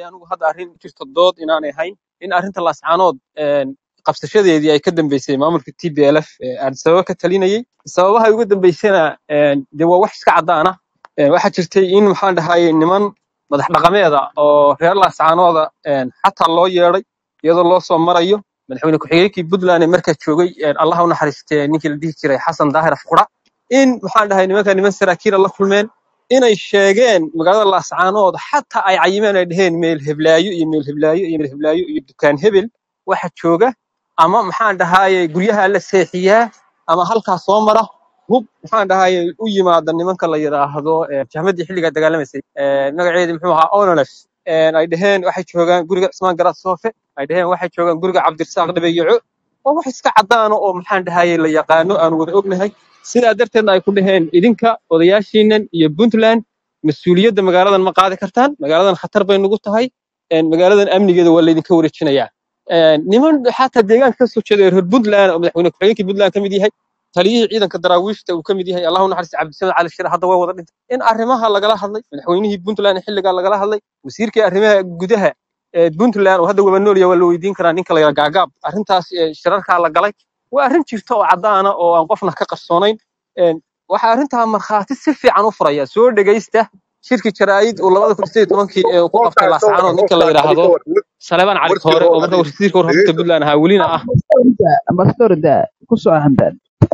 anigu hadda arrin jirto dood inaanay ahayn in arrinta laascaanood een, qabsashadeedii ay ka dambeysay maamulka t b l f ee addis ababa ka talinayay sababaha ay uga dambeysana een, dee waa wax iska caddaana Een, waxaa jirtay in maxaan dhahaye niman madax dhaqameeda oo reer laascaanooda een, xataa loo yeeday iyadoo loo soo marayo madaxweyne ku-xigeenkii puntland ee markaa joogay een, allah u naxariistee ninkii la dhihi jiray xasan daahir afqura in maxaan dhahay nimanka niman saraakiila la kulmeen inay sheegeen magaalada laascaanood xataa ay cayimeen ay dheheen meel heblaayo iyo meel heblaayo iyo meel heblaayo iyo dukaan hebel waxa jooga ama maxaan dhahaye guryaha la seexiyaa ama halkaa soo mara hub maxaan dhahaye u yimaada nimanka la yidhaahdo eh, jahmadii xilligaa dagaalamaysay eh, magaceedi muxuu ahaa onolef ay dheheen waxay joogaan guriga cismaan garaad soofe ay dheheen waxay joogaan guriga cabdirasaaq dhabeeyaco waa wax iska caddaano oo maxaan dhahaye la yaqaano aan wada ognahay sidaa darteedna ay ku dhaheen idinka odayaashiinan iyo puntland mas-uuliyadda magaaladan ma qaadi kartaan magaaladan khatar bay nugu tahay een, magaaladan amnigeeda waa laydinka wareejinayaa Een, niman xataa deegaanka ka soo jeeda reer puntland oo madaxweyne ku-xigeenkii puntland ka mid yahay taliyihii ciidanka daraawiishta uu ka mid yahay allahu naxariista cabdisamed cali shire hadda waa wada dhintay in arrimaha lagala hadlay madaxweynihii puntland ee xilligaa lagala hadlay wasiirkii arrimaha gudaha ee puntland oo hadda waba nool yahay waa la weydiin karaa ninka la yidhaha gaagaab arrintaas ee shirarkaa la galay waa arrin jirta oo caddaana oo aan qofna ka qarsoonayn Een, waxaa arrintaa markhaati si fiican u furaya soo dhegaysta shirki jaraa'id uu labada kun sideed tobankii ee uu ku qabtay Qofkaan ka laascaanood waran ninka la qofkaan yidhaahdo adiga war saleebaan cali warkii koore oo oo marka adiga wasiirka warfaafinta dhegeysta puntland ahaa welina ah ambassadorda ku soo hamdan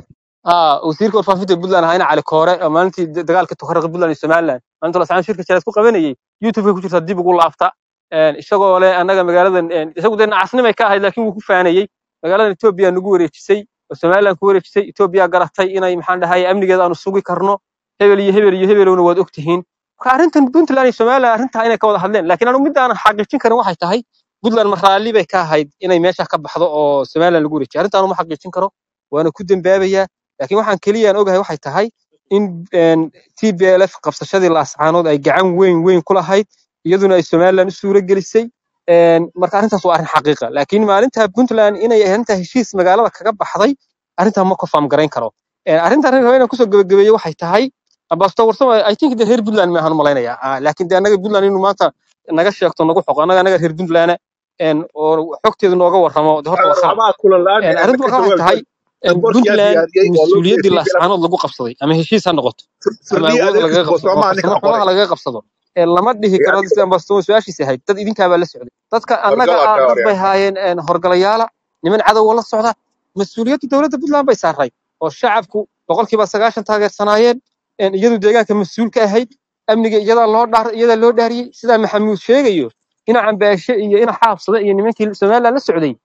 aa wasiirka warfaafinta puntland ahaa ina cali koore oo maalintii da- dagaalka tukaraqi puntland iyo somaliland maalinta lascaan shirka jaraa'id ku qabanayay youtube ku jirta dib ugu laabta Een, isagoo leh annaga magaaladan een, isagu dee nacasnimay ka ahayd laakiin wuu ku faanayey magaaladan etoobiya nagu wareejisay oo somaliland ku wareejisay etoobiya garatay inay maxaan dhahaye amnigeeda aanu sugi karno hebel iyo hebel iyo hebelowna waad ogtihiin marka arrintan puntland iyo somaliland arrintaa inay ka wada hadleen laakiin anu mid aanan xaqiijin karin waxay tahay puntland ma raalli bay ka ahayd inay meesha ka baxdo oo somaliland lagu wareejiyo arrintaan uma xaqiijin karo waana ku dembaabayaa laakiin waxaan keliya aan ogahay waxay tahay in een, tblf qabsashadii laascaanood ay gacan weyn weyn ku lahayd iyaduna ay somaliland u suuro gelisay Een, marka arrintaas waa arrin xaqiiqa laakiin maalinta puntland inay arrintaa heshiis magaalada kaga baxday arrintaa ma confirm garayn karo Een, arrinta arrin raba inaan kusoo gabagabeeyo waxay tahay ambassador warsamo i think de reer puntland maahan u malaynayaa Ah, laakiin de annaga puntland inuu maanta naga sheegto nagu xoqo annaga annaga reer puntland een, oo xogteedu nooga warramo de horta waa khalad waxbaa kulan la-aan Een, ee arrintu ka marka waxay tahay jawaabta een, boorkii aad puntland diyaariyey oo loo mas-uuliyaddii geeyay laascaanood lagu qabsaday ama heshiis ha noqoto ama firdhiya awood lagaga adeegtiisa qabsado ama soomaa ninka farsamo qoray xoogaha lagaga qabsado ee lama dhihi ee karo adiga sida ambassador su-aashiisa ahayd dad idinkaabaa la socday dadka annaga horgalaa ah ka dad bay horyaa haayeen een, horgalayaala niman cadowa la socda mas-uuliyadda dowladda puntland bay saaray oo shacabku boqolkiiba sagaashan taageersanaayeen een, iyadu deegaanka mas-uul ka ahayd amniga iyadaa loo dhaar iyadaa loo dhaariyey sidaa maxamuud sheegayo ina cambaashe iyo ina xaabsada iyo nimankii somaliland la socday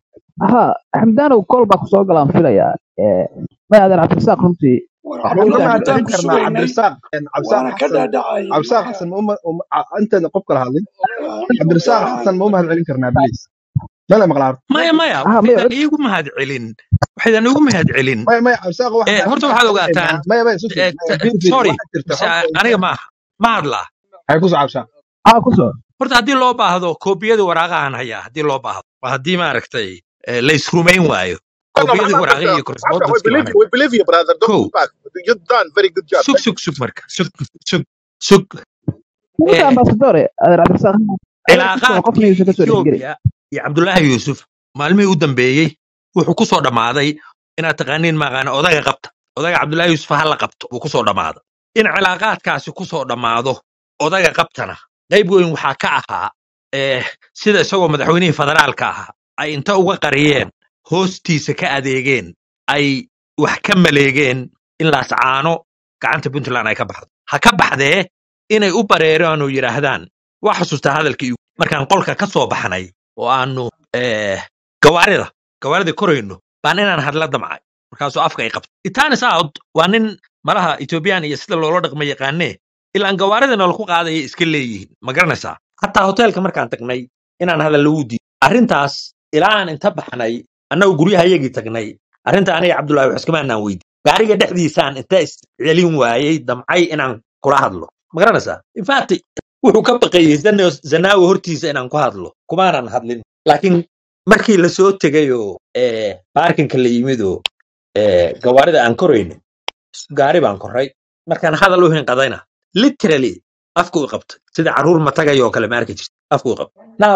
ha xamdaanow kol baa kusoo galaan filayaa may adeer cabdirasaaq runtii waxba ninkaan uma warqadda mahadcelin intaan ku karnaa sugaynay cabdirasaaq cabdirasaaq waana ka xasan dhaadhacayay cabdirasaaq marka xasan ma uma uma- a- intaana qof kala hadlin cabdirasaaq xasan ma u mahadcelin karnaa bliis mala maqlaa horta maya maya ha may waxaydan iigu mahad celin waxaydan iigu mahad celin maya maya cabdirasaaq waxaan Eh, horta waxaan waxaad samaynaynaa ogaataan maya maya susi eh, maya t- fiir fiir sorry waxaa jirta mise horta aniga ma ma hadlaa hay ku soo cabsaa ha ku soo horta haddii loo baahdo koobiyadii waraaqahan hayaa haddii loo baahdo waa haddii maaragtay eh, la isrumayn waayo no no koobiyadii maxamed waraaqihii iyo cabdirasaaq cabdirasaaq we correspondence-kii baan believe hayaa we believe you brother don't kow pull back you've done very good job sug thank you sug sug marka sug sug sug ninka eh, ambassadore adeer cabdirasaaq adeer ku soo qof cilaaqaadkii niyuusa ka soo dhexgeli etoobiya iyo cabdullaahi yuusuf maalmihii u dambeeyey wuxuu ku soo dhammaaday inaad taqaaniin maaqaana odaga qabta odaga cabdullaahi yuusuf ha la qabto wuu ku soo dhammaaday in cilaaqaadkaasi ku soo dhammaado odaga qabtana qayb weyn waxaa ka ahaa eh, sida isagoo madaxweynihii federaalka ahaa ay inta uga qariyeen hoostiisa ka adeegeen ay wax ka maleegeen in laascaano gacanta puntland ay ka baxdo ha ka baxdee inay u bareeraan oo yidhaahdaan waa xasuustaa hadalkii markaan qolka ka soo baxnay oo aanu eh, gawaarida gawaaridii korayno baan inaan hadla damcay markaasuu afka ay qabtay itanis out waa nin malaha ethoobiyan iyo sida loola dhaqma yaqaanee ilaan gawaaridana lagu qaadaya iska leeyihiin ma garanaysaa hataa hoteelka markaan tagnay inaan hadal lagu diido arrintaas ilaa aan inta baxnay annagu guryahayagii tagnay arrinta aniga cabdullaahi wax iskama anaan weydi gaariga dhexdiisaan inta iscelin waayey damcay inaan kula hadlo ma garanaysaa infact wuxuu ka baqayey Zano- zanaawi hortiisa inaan ku hadlo kumaanan hadlin laakiin markii la soo tegay oo eh, baarkinka la yimid oo eh, gawaarida aan korayno gaari baan koray markaan hadal u hinqadayna literally afka u qabtay sida caruur matagay oo kale ma arki jirta afkuu qabo now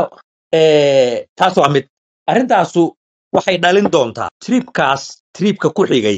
eh, taas waa mid arrintaasu waxay dhalin doontaa tripkaas tripka ku xigay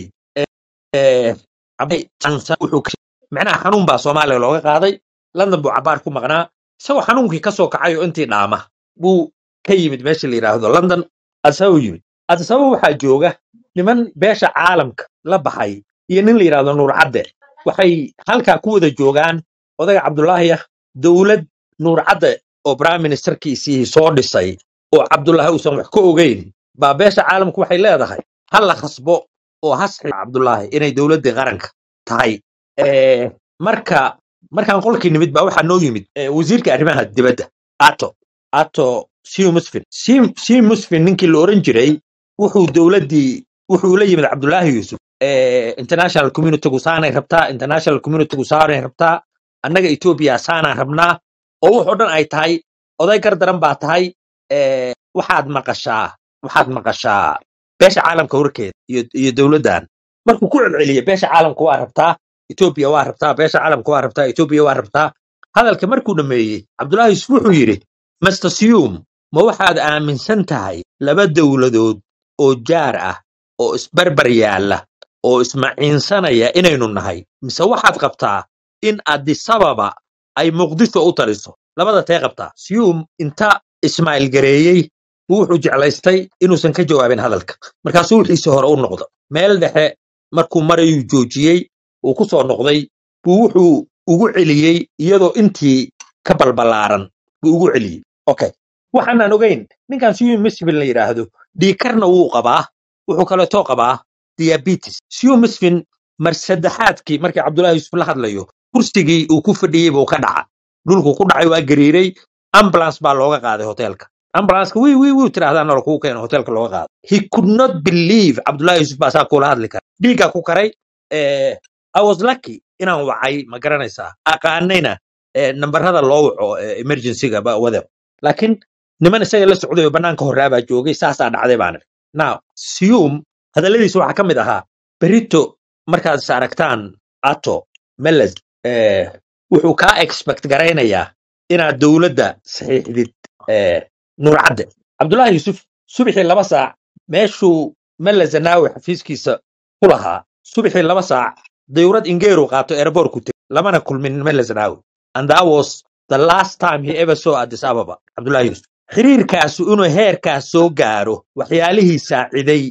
eh, cabay jansan wuxuu ka macnaha xanuun baa soomaaliya looga qaaday london buu cabaar ku maqnaa isagoo xanuunkii ka soo kacay oo intii dhaama buu ka yimid meesha la yidhaahdo london adisababa yimid adisababa waxaa jooga niman beesha caalamka la baxay iyo nin la yidhaahdo nuur cadde waxay halkaa ku wada joogaan odayga cabdulaahi ah dowlad nuur cadde oo prime ministerkiisii soo dhisay oo cabdulaahi uusan wax ka ogeyn baa beesha caalamku waxay leedahay ha la khasbo oo hasxi cabdulaahi inay dowladdii qaranka tahay Eh, marka markaan qolkii nimid baa waxaa noo yimid eh, wasiirka arrimaha dibadda ato ato siu musfin siu musfin ninkii la oran jiray wuxuu dowladdii wuxuu la yimid cabdulaahi yuusuf eh, international communitygu saanay rabtaa international communitygu saanay rabtaa annaga etoobiya saanaan rabnaa oo wuxoo dhan ay tahay oday gar daran baa tahay eh, waxaad maqashaa waxaad maqashaa beesha caalamka warkeeda iyo, iyo dowladdan markuu ku celceliya beesha caalamka waa rabtaa etoobiya waa rabtaa beesha caalamka waa rabtaa etoobiya waa rabtaa hadalka markuu dhammeeyey cabdulaahi yusuf wuxuu yidhi master sium ma waxaad aaminsan tahay laba dowladood oo jaar ah oo isbarbar yaalla oo ismaciinsanaya inaynu nahay mise waxaad qabtaa in adisababa ay muqdisho u taliso labada tee qabtaa sium inta ismaaciil gareeyey buu wuxuu jeclaystay inuusan ka jawaabin hadalka markaasuu wixiisii hore u noqdo meel dhexe markuu marayuu joojiyey uu ku soo noqday buu wuxuu ugu celiyey iyadoo intii ka balbalaaran buu ugu celiyey okay waxaanaan ogeyn ninkan siyu misfin la yidhaahdo dhiikarna wuu qabaa wuxuu kaleetoo qabaa diabetes siyu misfin mar saddexaadkii markii cabdullahi yuusuf la hadlayo kursigii uu ku fadhiyey buu ka dhaca dhulku ku dhacay waa gariiray ambulance baa looga qaaday hoteelka ambulanceka wii wii wii tiraahdaa nolol kugu keeno hoteelka looga qaaday he could not believe cabdullahi yuusuf baa saa kula hadli kara dhiiggaa ku karay eh, I was lucky inaan wacay ma garanaysaa aqaanayna eh, nambarada loo waco eh, emergencyga ba whatever laakiin niman isaga la socday oo banaanka horaabaa joogay saasaa dhacday baan idhi now sium hadalladiisa waxaa ka mid ahaa berito markaad is aragtaan ato meles eh, wuxuu kaa expect garaynayaa inaad dowladda saxiixdid eh, nuur cadde cabdullaahi yuusuf subaxii laba saac meeshuu mele zanaawi xafiiskiisa ku lahaa subaxii laba saac dayurad ingeeru qaato airport ku tegey lamana kulmin mele zanaawi and that was the last time he ever saw addis ababa cabdullaahi yuusuf xiriirkaasu inuu heerkaas soo gaaro waxyaalihii saaciday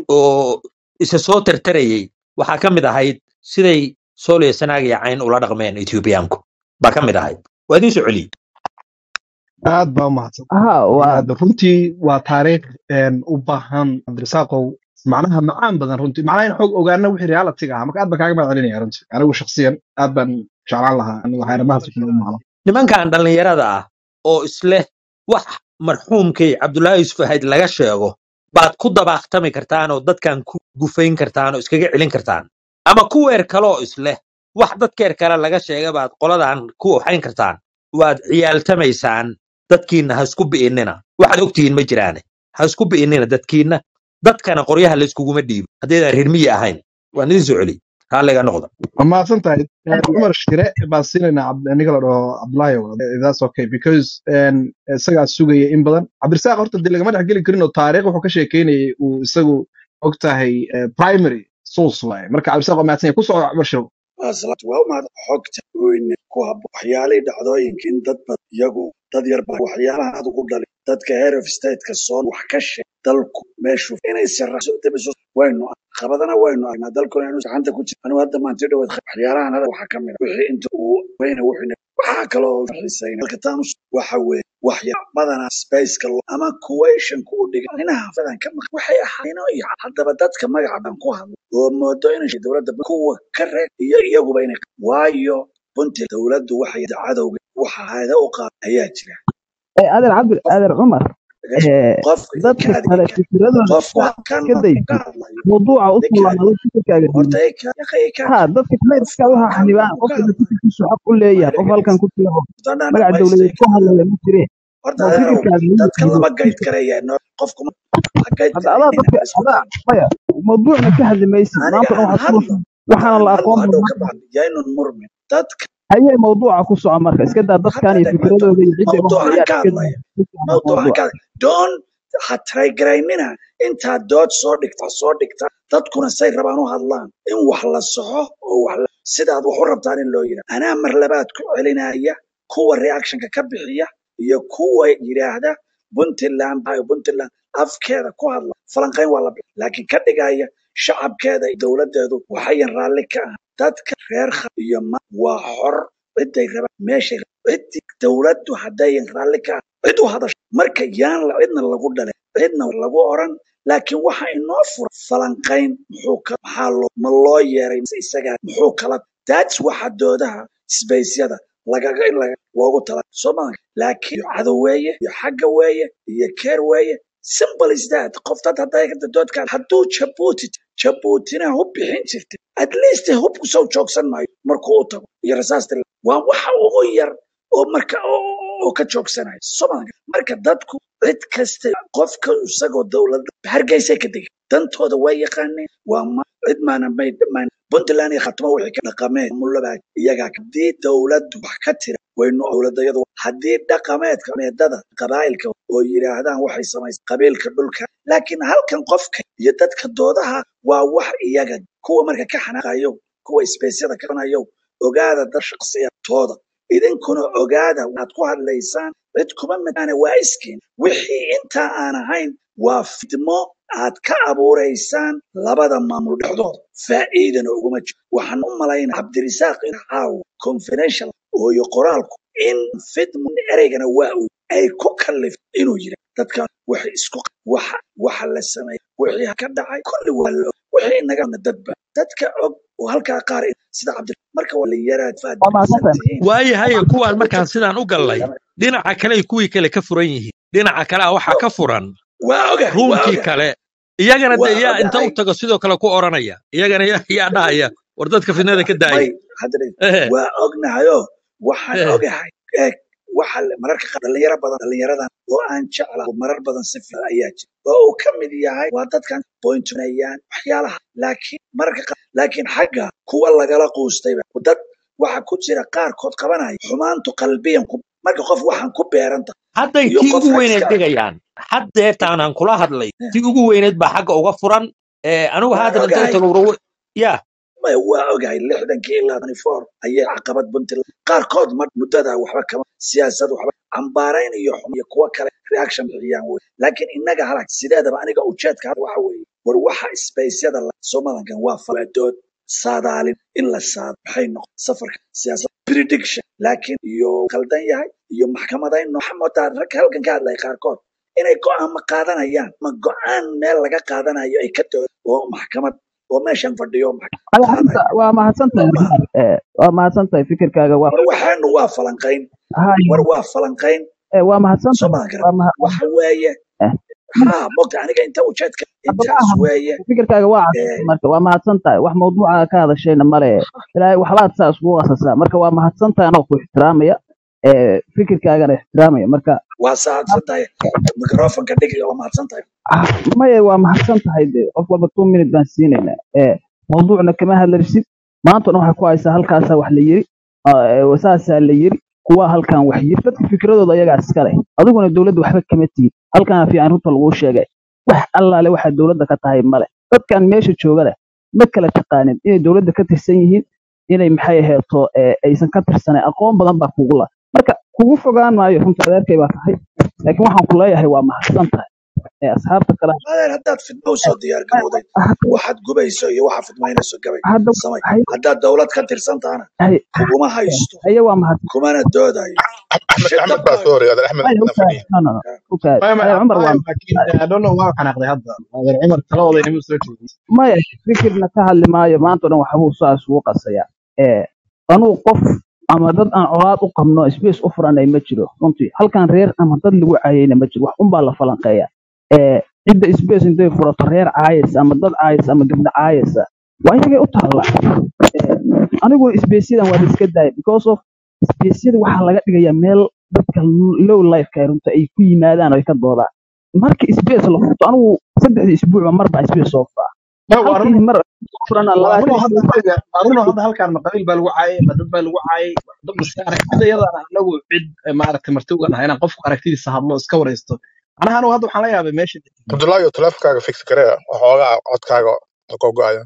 oo isa soo tartarayey waxaa ka mid ahayd siday sooliya sanaag iyo cayn ula dhaqmeen etoobiyaanku baa ka mid ahayd waa idiin soo celiyey aad baa umahadsan ها waa aad runtii waa taariikh een, u baahan cabdirasaaqow macnaha macaan badan runtii macnaha in xoog ogaana wixii realitiga ahaa marka aad baan kaaga mahad celinaya runtii anigu shakhsiyan aad baan jeclaan lahaa anigu xeeramahaas u maqlo nimankan dhallinyarada ah oo isleh wax marxuumkay cabdullaahi yuusuf ahayd laga sheego baad ku dabaaktami kartaan oo dadkan ku gufayn kartaan oo iskaga celin kartaan ama kuweer kaloo isleh wax dadkeer kale laga sheega baad qoladan ku oxayn kartaan waad ciyaaltamaysaan dadkiinna ha isku bi'inina waxaad ogtihiin ma jiraane ha isku bi'inina dadkiinna dadkana qoryaha la iskuguma dhiibo haddaydaan reer miyi ahayn waan idin soo celi raalliga noqda waa mahadsan tahay Een, cumar shire baan siinaynaa Cabd- ninka la dhaho cabdulaahi that's okay because een, isagaa sugaya in badan cabdirasaaq horta dee lagama dhex geli karin oo taariikh wuxuu ka sheekeynayay uu isagu og tahay eh, primary source waaye marka cabdirasaaq waa mahadsan yahay ku soco cumar shire maasalaad waa umahad xogta weyne ku habo waxyaalihii dhacdooyinka in dad badan iyagu dad yar baa waxyaalaha aad ugu dhalin dadka heer of stateka soo wax ka sheeg dalku meeshu inay siraaso demiso waynu qabadana waynu aragnaa dalkuna inuu gacanta ku jiro anigu hadda maanta dhawad waxyaalahan hada waxaa ka mid a wixii inta uu weyne wuxuu waxaa kaloo xiisayna halka taanus waxa weeye waxyaa badanaa spaceka lo ama kuwayshanku u dhigan inaha badan ka maq waxay ahaayeen iyo haddaba dadka magaca baan ku hadlo oo moodo inay dowladda kuwa ka reeb iyo iyaguba inay waayo runtii dowladdu waxay cadowga waxa hayada u qaad ayaa jira adeer cabdi adeer cumar ee, qofka dadka ka kale adigi fikiradooda qofku halkan iska day ka hadlayo mawduuca u ninka fulanado fikirkaaga horta diiday ay ka yaqay ka ha dadka kale iska waxa halkan xanibaan uu ka qofka hadlayo fikirkiisu xaq u leeyahay qof halkan ku jira oo horta magaca ma dowladeed ku hadlaya ma jireen horta oo adeerow fikirkaaga ma dadka diido lama gayd karaya no qofku ma ha gayd hadda adaa karaynina dadka isku adaa dayno maya mawduucna ka hadli maysid aniga maanta dhan aan waxaad ku hadlo waxaana aan la hadlo aqoon hadhow doonaa ka bacdi yaynun murmin dadka hayay mawduuca ku soco marka iska daa dadkan hadda iyo dheg fikradooda iyo ciday u mawduucan hadlayaan ka iska daa hadlaya ku soco mawduucan mawduuca ka hadlaya doon ha taraygaraynina intaad dood soo dhigta soo dhigta dadkuna say rabaan u hadlaan in wax la soxo oo wax la sidaad wax u rabtaan in loo yidhaha anaa mar labaad ku celinaya kuwa reactionka ka bixiya iyo kuwa yidhaahda puntland bayo puntland afkeeda ku hadla falanqayn waa la bixi laakiin ka dhigaya shacabkeeda iyo dowladeedu waxayan raalli ka ah dadka reer kha iyo ma waa xor ciday rabaan meeshay ciddi dowladdu haddayan raalli ka ah cid u hadasho marka yaan la cidna lagu dhalay cidna lagu oran laakiin waxa inoo fura falanqayn muxuu ka maxaa loo ma loo yeeray mise isagaa muxuu kala that's waxa doodaha sbaceyada lagaga in laga loogu tala soo maa laakiin cadow weeye iyo xagga weeye iyo keer weeye simple is that qof dad hadday ka doodkaan hadduu jabuuti jabuutina hub bixin jirtay at least hubku soo joogsan maayo markuu u tago iyo rasaasta waa waxa ugu yar oo marka oo oo ka joogsanayo somalia marka dadku cid kasta qofka isagoo dowladda hargeysay ka degay dantooda waa yaqaaneen waa ma cid maana may maan puntland iyo khatmo wixii ka dhaqameen mulabaa iyagaa haddii dowladdu wax ka tira waynu dowladayadu haddii dhaqameedka meedada qabaa'ilka oo yidhaahdaan waxay samaysay qabiilka dhulka laakiin halkan qofka iyo dadka doodaha waa wax iyaga kuwa marka ka xanaaqayo kuwa isbeysyada ka xanaaqayo ogaada dad shakhsiyadtooda idinkuna ogaada waxaad ku hadlaysaan cid kuma midana waa iskiin wixii intaa aan ahayn waa fidmo aad ka abuuraysaan labada maamul dhexdooda faa'iidana uguma jiro waxaan u malaynaa cabdirisaaq in caawa confidential ooyo qoraalku in fidmo ereygana waa uu ay ku kallifto inuu yidha dadka waxay isku waxa waxa la sameeyay wixii ka dhacay kulli waa la og wixii inagana dadba dadka og oo halkaa qaar sida cabdi marka waa la yaraad faad waa mahadsantahay tihiin waayahay kuwaan markaan sidaan u gallay dhinaca kale ay kuwii kale ka furan yihiin dhinaca kale ah waxaa ka furan waa ogahay waa ruumkii ogahay kale iyagana de waa yaa inta ogahay u tago sidoo kale ku oranaya iyagana yaa yaa dhahaya war dadka fitnada ka daaya may hadda ehe waa ognahayo waxaan ehe ogahay eeg waxa le- mararka qaar dhalinyaro badan dhalinyaradan oo aan jeclaa marar badan si fiican ayaa jira oo uu ka mid yahay waa dadkan pointunayaan waxyaalaha laakiin mararka qaar laakiin xagga kuwa lagala quustayba dad waxa ku jira qaarkood qabanaya xumaantu qalbiyan ku marka qof waxaan ku beeranta hadday iyo tii qof ugu weyneed xagska dhigayaan haddeertaan aan kula hadlay tii ugu weyneed baa xagga uga furan ee anigu waa haatan inta u ogahay tago war- ya maya waa ogahay lixdankii ilaa twenty four ayay caqabad puntland qaarkood ma muddada waxba kama siyaasad waxba cambaarayn iyo xum iyo kuwo kale reaction bixiyaan wey laakiin innaga halag sideedaba aniga ujeedka hadda waxa weeye war waxa isbaysyada la somalankan waa faladood saadaalin in la saado maxay noqon safarka siyaasad prediction laakiin iyo khaldan yahay iyo maxkamadayn waxaa moodaa rag halkan ka hadlaya qaarkood inay go'aan ma qaadanayaan ma go'aan meel laga qaadanayo ay ka doodo oo maxkamad oo meeshan fadhiyo maxkamad Aya, qaadaya hadda waa mahadsantahay ma Rizal. Eh, waa mahadsantahay fikirkaaga waa war waxaanu waa falanqayn hayo war waa falanqayn eh, waa mahadsantahay soo maan waa garan maha- waxa weeye eh, ha mogta aniga inta ujeedka hadda intaas maaha weeye fikirkaaga waa ee caddaysay marka waa mahadsantahay wax mawduuca ka hadashayna male ilaahay waxbaad saa iskugu qasasaa marka waa mahadsantahay anoo ku ixtiraamaya eh, fikirkaagana ixtiraamaya marka waa saadsan tahay microfonka dhigi waa mahadsan tahay ah, maya waa mahadsan tahay de qof walba two minute baan siinaynaa eh, mawduucna kama hadlarsid maanta dhan waxay ku haysaa halkaasaa wax la yiri ah, eh, saasaa la yiri kuwa halkan wax yiri dadka fikradooda ayagaa iska leh adiguna dowladda waxba kama tihid halkana fiican runta laguu sheegay wax allaale waxaa dowladda ka tahay male dadkan meesha jooga leh ma kala taqaanin inay dowladda ka tirsan yihiin inay maxay aheeto eh, aysan ka tirsanayn aqoon badan baa kugu la marka kugu fogaan maayo runta adeerkay baa tahay laakiin waxaan ku leeyahay waa mahadsan tahay ee asxaabta kale adeer haddaad fidmo usoo diyaar garowday hadda waxaad gubayso iyo waxaad fidmaynayso gabay hadda samay hay haddaad dowlad ka tirsan tahana hay kuguma haysto haye waa mahadsan kumana doodayo احمد shidda احمد باسوري هذا احمد maya انا ukaad فنيه no no no ukaad maya maya adeer cumar waa maya laakiin I don't know waa xanaaqday hadda adeer cumar taladooda inama soo jeedin maya fikirna ka hadli maayo maanta o dhan waxbuu saas ugu qasayaa ee anuu qof ama dad aan colaad u qabno space u furanay ma jiro runtii halkan reer ama dad lagu caayayna ma jiro wax unbaa la falanqeeya ee cidda space intay furato reer caayaysa ama dad caayaysa ama gabdho caayaysa waa iyagay u taalla Ee, anigu spacyadan waa la iska daaya because of spaceyada waxaa laga dhigayaa meel dadka low lifeka ay runta ay ku yimaadaan oo ay ka doodaan marka space la furto anigu saddexdii isbuucba mar baa space soo furaa ma waa run halkii mar furana waa labaatan runoo hadda isbuuc aniga waa runoo hadda halkaan ma qabiil baa lagu caayay ma dad baa lagu caayay dad maska aragtida iyadana anagu cid eh, maaragtay marti uga nahay inaan qofku aragtidiisa hadlo iska waraysto anaha anigu hadda waxaan la yaabay meesha cabdullaahi teleefonkaaga fix garee waxoogaa codkaaga gogo-aya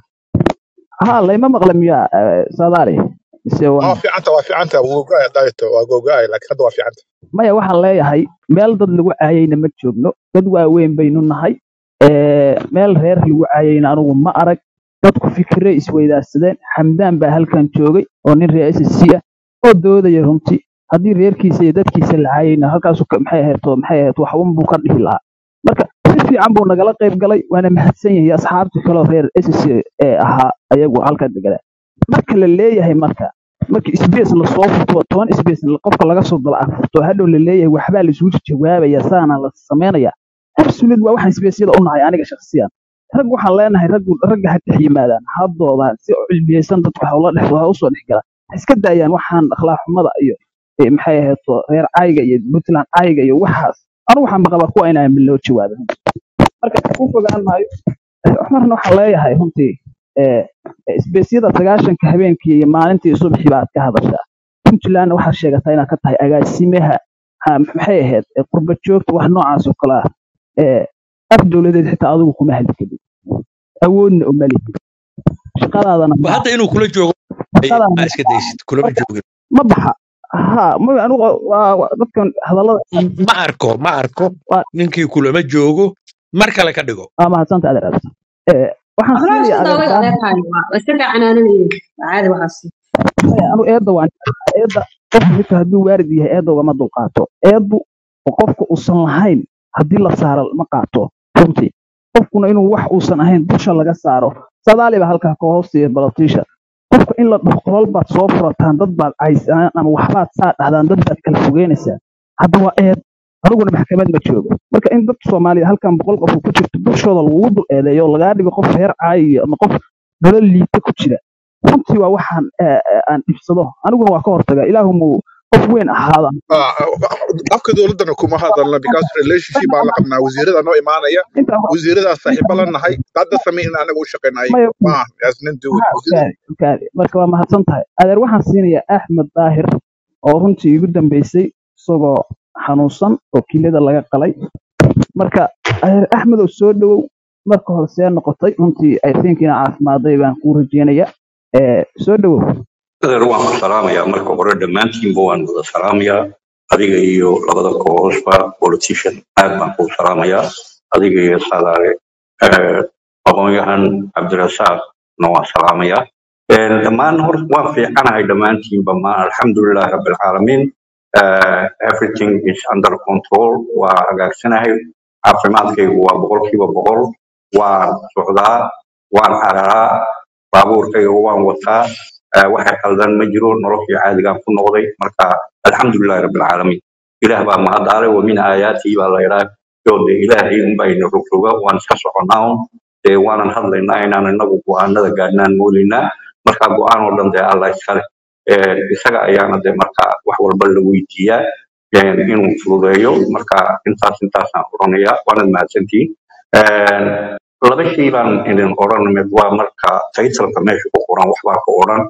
ها لا ما مقلم يا صداري mise waa waa fiicanta waa fiicanta wuu gogo-aya daaito waa gogo-aya laakiin hadda waa fiicanta maya waxaan leeyahay meel dad lagu caayayna ma joogno dad waaweyn baynu nahay Ee, meel reer lagu caayayna anugu ma arag dadku fikire isweydaarsadeen xamdaan baa halkan joogay oo nin reer SSC ah oo doodaya runtii haddii reerkiisa iyo dadkiisa la caayayna halkaasu ka- maxay ahayd oo maxay ahayd wax un buu ka dhihi lahaa marka si fiican buu nagala qayb galay waana mahadsan yahay asxaabtii kaloo reer SSC ee ahaa ayagu halkan deganaa marka la leeyahay marka marka space lasoo furto toban space qofka laga soo daba afurto hadhow la leeyahay waxbaa la isugu jawaabaya saana la sameynaya absolute waa waxaan spaceyada u nahay aniga shakhsiyan rag waxaan leenahay raggu ragga ha dhex yimaadaan ha doodaan si cilmiyeysan dadku ha ula dhex ha usoo dhex galaan ha iska daayaan waxaan akhlaaq xumada iyo eh, maxay ahayd reer cayga iyo puntland cayga iyo waxaas anigu waxaan maqabaa kuwa inaan loo jawaabin marka ku fogaan maayo cumarna waxaan leeyahay runtii eh, eh, isbeysyada sagaashanka habeenkii iyo maalintii subaxii baad ka hadashaa puntlandna waxaad sheegataa inaad ka tahay agaasimaha ha- maxay ahayd eh, qurba joogta wax noocaas oo kale ah eh, af dowladeed xitaa adigu kuma hadli kadib awoodna uma lihid shaqadaadana Ba ma hadda inuu kula joogo ay- shaqadaadana ma iska daysid kulama marka joogin ma baxa ha ma anigu waa waa- dadkan hadallada ma arko ma arko waa ninkii kulama joogo mar kale ka dhigo waa mahadsanta adeer adeer Eh, waxaan Xoolaha siinaya isku daawada adeerkaa adeerkaaga waa waa iska canaananayeen waa caadi waxaas maya anu eedda waan jeclahay. eedda qofku xitaa hadduu waarid yahay eedda ugama dulqaato eeddu oo qofka uusan lahayn haddii la saaro ma qaato runtii qofkuna inuu wax uusan ahayn dusha laga saaro sadaali baa halkaa ka hoostiya balatiisha qofka in la dhaho qolal baad soo furataan dad baad caysaan ama waxbaad saa dhahdaan dad baad kala fogeynaysaa hadda waa eed aniguna maxkamad ma joogo marka in dadka soomaaliya halkan boqol qof ku jirto dushooda lagugu dul eedeeyo oo lagaa dhigo qof reer caayiyo ama qof nolol liita ku jira runtii waa waxaan eh, eh, aan dhibsado aniguna waa ka hortaga ilaahu muu qof weyn ahaada Ah, afka dowladdana kuma hadalna because relationship baan la qabnaa wasiirada noo imaanaya intaa wasiiradaas saaxiibo la nahay hadda samayn in anaga u shaqaynay maya maaha asnin duwin ha wasiirada ogaade ogaade marka waa mahadsan tahay adeer waxaan siinayaa axmed daahir oo runtii igu dambeysay isagoo xanuunsan oo kilada laga qalay marka adeer axmed oo soo dhowow marka hore see noqotay runtii i think ina caafimaaday baan kuu rajeynaya Eh, soo dhowow adeer waan ku salaamayaa marka hore dhammaantiinba waan wada salaamayaa adiga iyo labada koosba politician aad baan kuu salaamayaa adiga iyo sadaare Eh, aqoon-yahan cabdirasaaqna waan salaamayaa Eh, dhammaan hor waan fiicanahay dhammaantiinba ma alxamdulilahi rabbilcaalamiin Eh, everything is under control waa hagaagsanahay caafimaadkaygu waa boqolkiiba boqol waan socdaa waan cararaa baabuurkayga waan wataa آه، waxay qaldan ma jiro noloshii caadigaan ku noqday marka alxamdulilahi rabbilcaalamiin ilaah baa mahadaalay wa min aayaatii baa la idhaa yo de ilaahay unbaa ina rogroga waan iska soconnaa un dee waanan hadlaynaa inaan inagu go'aanada gaadhnaan moodaynaa marka go'aan oo dhan dee alla iskale Eh, isaga ayaana de marka wax walba la weydiiyaa eh, inuu fududeeyo marka intaas intaasaan odhanayaa waanad mahadsantihiin Eh, laba shay baan idin odhan mid waa marka taytalka meesha ku qoran waxbaa ka odhan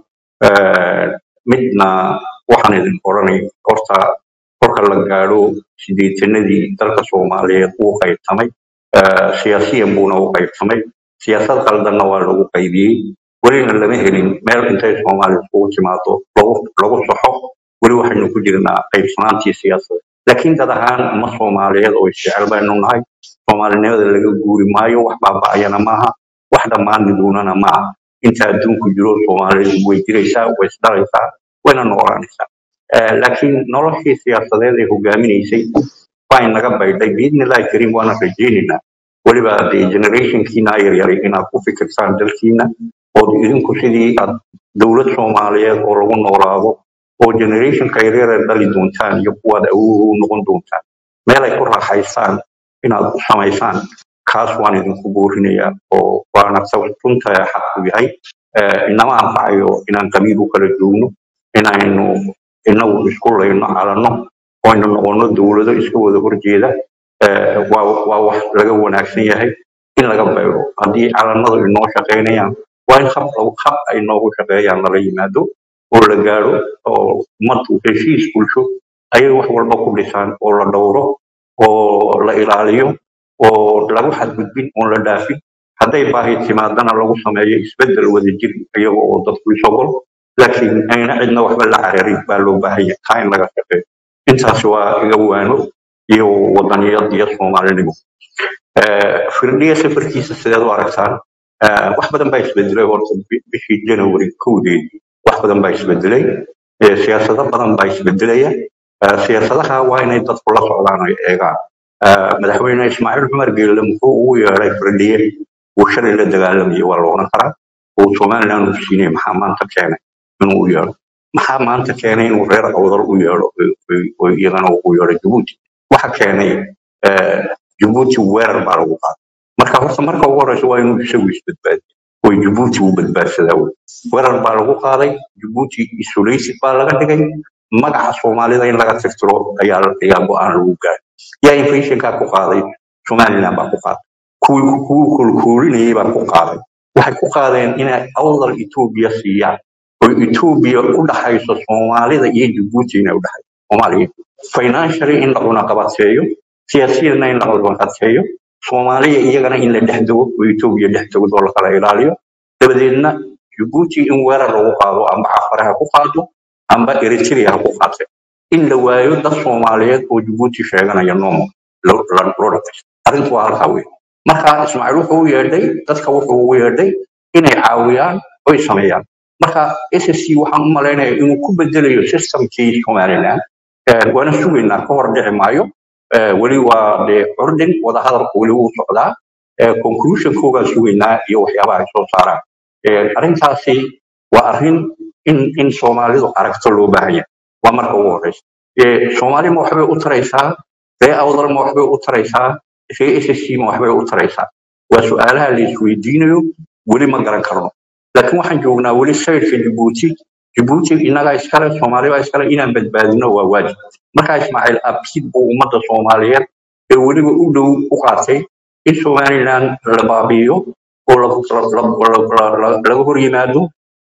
Eh, midna waxaan idin odhanay horta korka la gaadho sideetanadii dalka soomaaliyeed wuu qaybtamay Eh, siyaasiyan buuna u qaybtamay siyaasad qaldanna waa lagu qaybiyey welina lama helin meel intay soomaaliya isugu timaado lagu lagu saxo weli waxaynu ku jirnaa qaybsanaantii siyaasadda laakiin dad ahaan ma soomaaliyeed oo isjecel baynu nahay soomaalinimada laga guuri maayo wax baaba'ayana maaha wax dhammaani doonana maaha inta adduunku jiro soomaalidu way jiraysaa way isdhalaysaa wayna noolaanaysaa Eh, laakiin noloshii siyaasadeed ee hogaaminaysay waa inaga baydhay biidnillahi kariim waana rajaynaynaa weliba dee generationkiina yaryaray inaad ku fikirtaan dalkiina ood idinku sidii aad dowlad soomaaliyeed oo lagu noolaado oo generationka yaryar ee dhali doontaan iyo kuwaad awood u noqon doontaan meel ay ku raaxaystaan inaad u samaysaan kaas waan idinku boorinayaa oo waana sabab runta xaqu yahay Eh, inama anfacayo inaan qabiil u kala joogno inaynu inagu isku layno calanno oo aynu noqono dowlado iska wada horjeeda Eh, waa waa wax laga wanaagsan yahay in laga beero haddii calanadu inoo shaqaynayaan waa in hab lagu- hab ay noogu shaqeeyaan lala yimaado oo la gaaro oo ummaddu heshiis bulsho ayay wax walba ku dhisaan oo la dhowro oo la ilaaliyo oo lagu xadgudbin oon la dhaafin hadday baahi timaadana lagu sameeyo isbedel wadajir iyaga oo dadku isogol laakiin ayna cidna waxba la cararin baa loo baahan yahay taa in laga shaqeeyo intaas waa iga waano iyo wadaniyad iyo soomaalinimo Eh, firdhiya safarkiisa sideed u aragtaan Eh, wax badan baa isbedelay horta bi- bishii january kowdeedii wax badan baa isbedelay Eh, siyaasado badan baa isbedelaya Eh, siyaasadaha waa inay dadku la socdaan ay eegaan Eh, madaxweyne ismaaciil cumar geelle muxuu ugu yeedhay firdhiye uu shalay la dagaalamayay waa la odhan karaa uu somaliland u siinay maxaa maanta keenay inuu u yeedho maxaa maanta keenay inuu reer awdal u yeedho oo- oo- oo iyagana ugu yeedho jabuuti waxa keenay eh, jabuuti weerar baa lagu qaaday marka horta marka ugu horeysa waa inuu isagu isbadbaadiyo oo jabuuti uu badbaadsadaa wey weerar baa lagu qaaday jabuuti isolation baa laga dhigay magaca soomaalida in laga tirtiro ayaa ayaa go-aan lagu gaaray yaa inflationkaa ku qaaday somaliland baa ku qaaday kuwii kuwii kulkuulinayay baa ku qaaday waxay ku qaadeen inay awdal etoobiya siiyaan oo etoobiya u dhaxayso soomaalida iyo jabuuti inay u dhaxayso soomaaliya financially in la cunaqabateeyo siyaasiyadna in la cunaqabateeyo soomaaliya iyagana in la dhex dego oo etoobiya dhex dego oo la kala ilaaliyo dabadeedna jabuuti in weerar lagu qaado amba cafare ha ku qaado amba eritrea ha ku qaate in la waayo dad soomaaliyeed oo jabuuti sheeganaya nomo loo dhaqaysto arrintu waa halkaa wey marka ismaaciil wuxuu u yeedhay dadka wuxuu ugu yeedhay inay caawiyaan oy sameeyaan marka ssc waxaan u malaynayaa inuu ku bedelayo systemkii somaliland Eh, waana sugaynaa ka hor dhici maayo Eh, weli waa dee curdin wadahadalku weli wuu socdaa Eh, conclusionkoogaan sugaynaa iyo waxyaabaha ay soo saaraan Eh, arrintaasi waa arrin in in soomaalidu aragto loo baahan yahay waa marka ugu horeysa Eh, soomaali ma waxbay u taraysaa ree awdal ma waxbay u taraysaa ree ssc ma waxbay u taraysaa waa su-aalaha la isweydiinayo weli ma garan karno laakiin waxaan joognaa weli sayrka jabuuti jabuuti innagaa iskale soomaali baa iskale inaan badbaadino waa waajib markaa ismaaciil absid buu ummadda soomaaliyeed ee weliba u dhow u qaatay in somaliland la baabi'iyo oo la- la- la- la- la- laga hor yimaado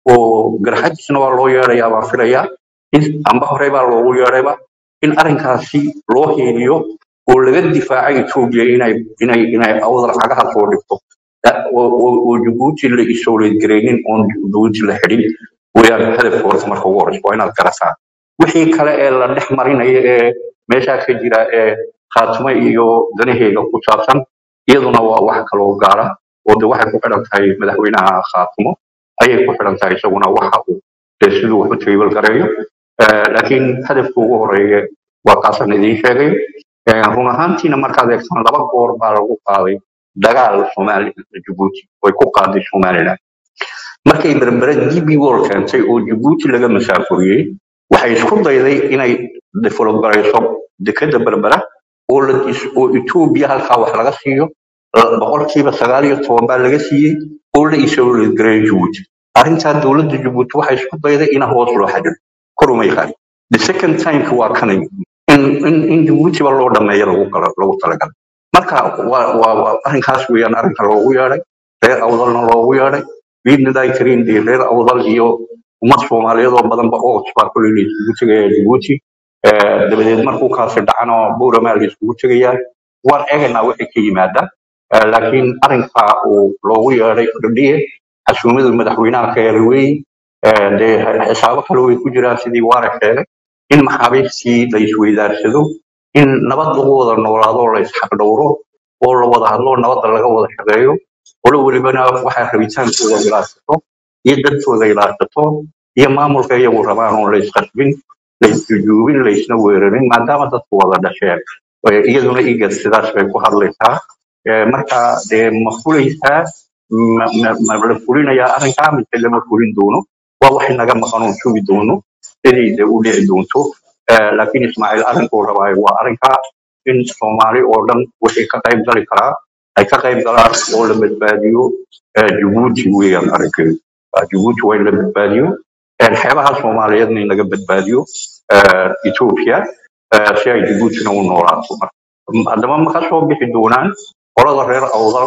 oo garxajisna waa loo yeedhayaa baan filayaa in amba horey baa loogu yeedhayba in arrinkaasi loo heeliyo oo laga difaaco etoobiya inay inay inay awdal cagaha soo dhigto Eh, oo oo- oo jabuuti la isowleed garaynin oon jabuuti la xidhin weyaan hadafka horta marka ugu horeysa waa inaad garataa wixii kale ee la dhex marinaya ee meeshaa ka jira ee khaatumo iyo danaheega ku saabsan iyaduna waa wax kaloo gaara oo de waxay ku xidhan tahay madaxweynaha khaatumo ayay ku xidhan tahay isaguna waxa uu dee siduu wax u table gareeyo Eh, laakiin hadafka ugu horeeya waa kaasan idiin sheegay Eh, run ahaantiina markaad eegtaan laba goor baa lagu qaaday dagaal somali jabuuti way ku qaaday somaliland markay berbere db wall keentay oo jabuuti laga masaafuriyey waxay isku dayday inay develop garayso dekeda berbera oo la is- oo etoobiya halkaa wax laga siiyo la- boqolkiiba sagaal iyo toban baa laga siiyey oo la isowleedgareeyo jabuuti arrintaa dowladda jabuuti waxay isku dayday in hoos loo xadiro korumay qaadin the second time waa kanay in in in jabuutiba loo dhameeyo lagu gala- lagu talagalay marka waa waa waa arrinkaas weeyaan arrinka loogu yeedhay reer awdalna loogu yeedhay biidnillahi kariim dee reer awdal iyo ummad soomaaliyeed oo badanba oos baa kuley la isugu tegaya jabuuti Eh, dabadeed markuu kaasi dhacana buuramaa la isugu tegayaa waan eegaynaa wixii ka yimaada Eh, laakiin arrinka uu loogu yeedhay firdhiye xasuumadu madaxweynaha ka yeelay weeye Eh, dee xisaabo kale way ku jiraan sidii waare sheegay in maxaabiistii la isweydaarsado in nabad lagu wada noolaado oo la isxaqdhowro oo la wada hadlo nabadda laga wada shaqeeyo olo welibana waxay rabitaankooda ilaashato iyo dadkooda ilaashato iyo maamulka iyagu rabaan oon la isqasbin la isjujuubin la isna weerarin maadaama dadku wada dhasheen Eh, iyaduna igad sidaas bay ku hadlaysaa Eh, marka dee ma fulaysaa ma ma- ma la fulinayaa arrinkaa mise lama fulin doono waa wax inaga maqan oon sugi doono sidii de u dhici doonto Eh, laakiin ismaaciil arrinkuu rabaayo waa arrinkaa in soomaali oo dhan wixii ka qayb gali karaa ay ka qayb galaan oo la badbaadiyo eh, jabuuti weeyaan arrinkeedu Ah, jabuuti waa in la badbaadiyo Eh, xeebaha soomaaliyeedna in laga badbaadiyo eh, ethiopia eh, si ay jabuutina u noolaato marka haddaba ma ka soo bixi doonaan qolada reer awdal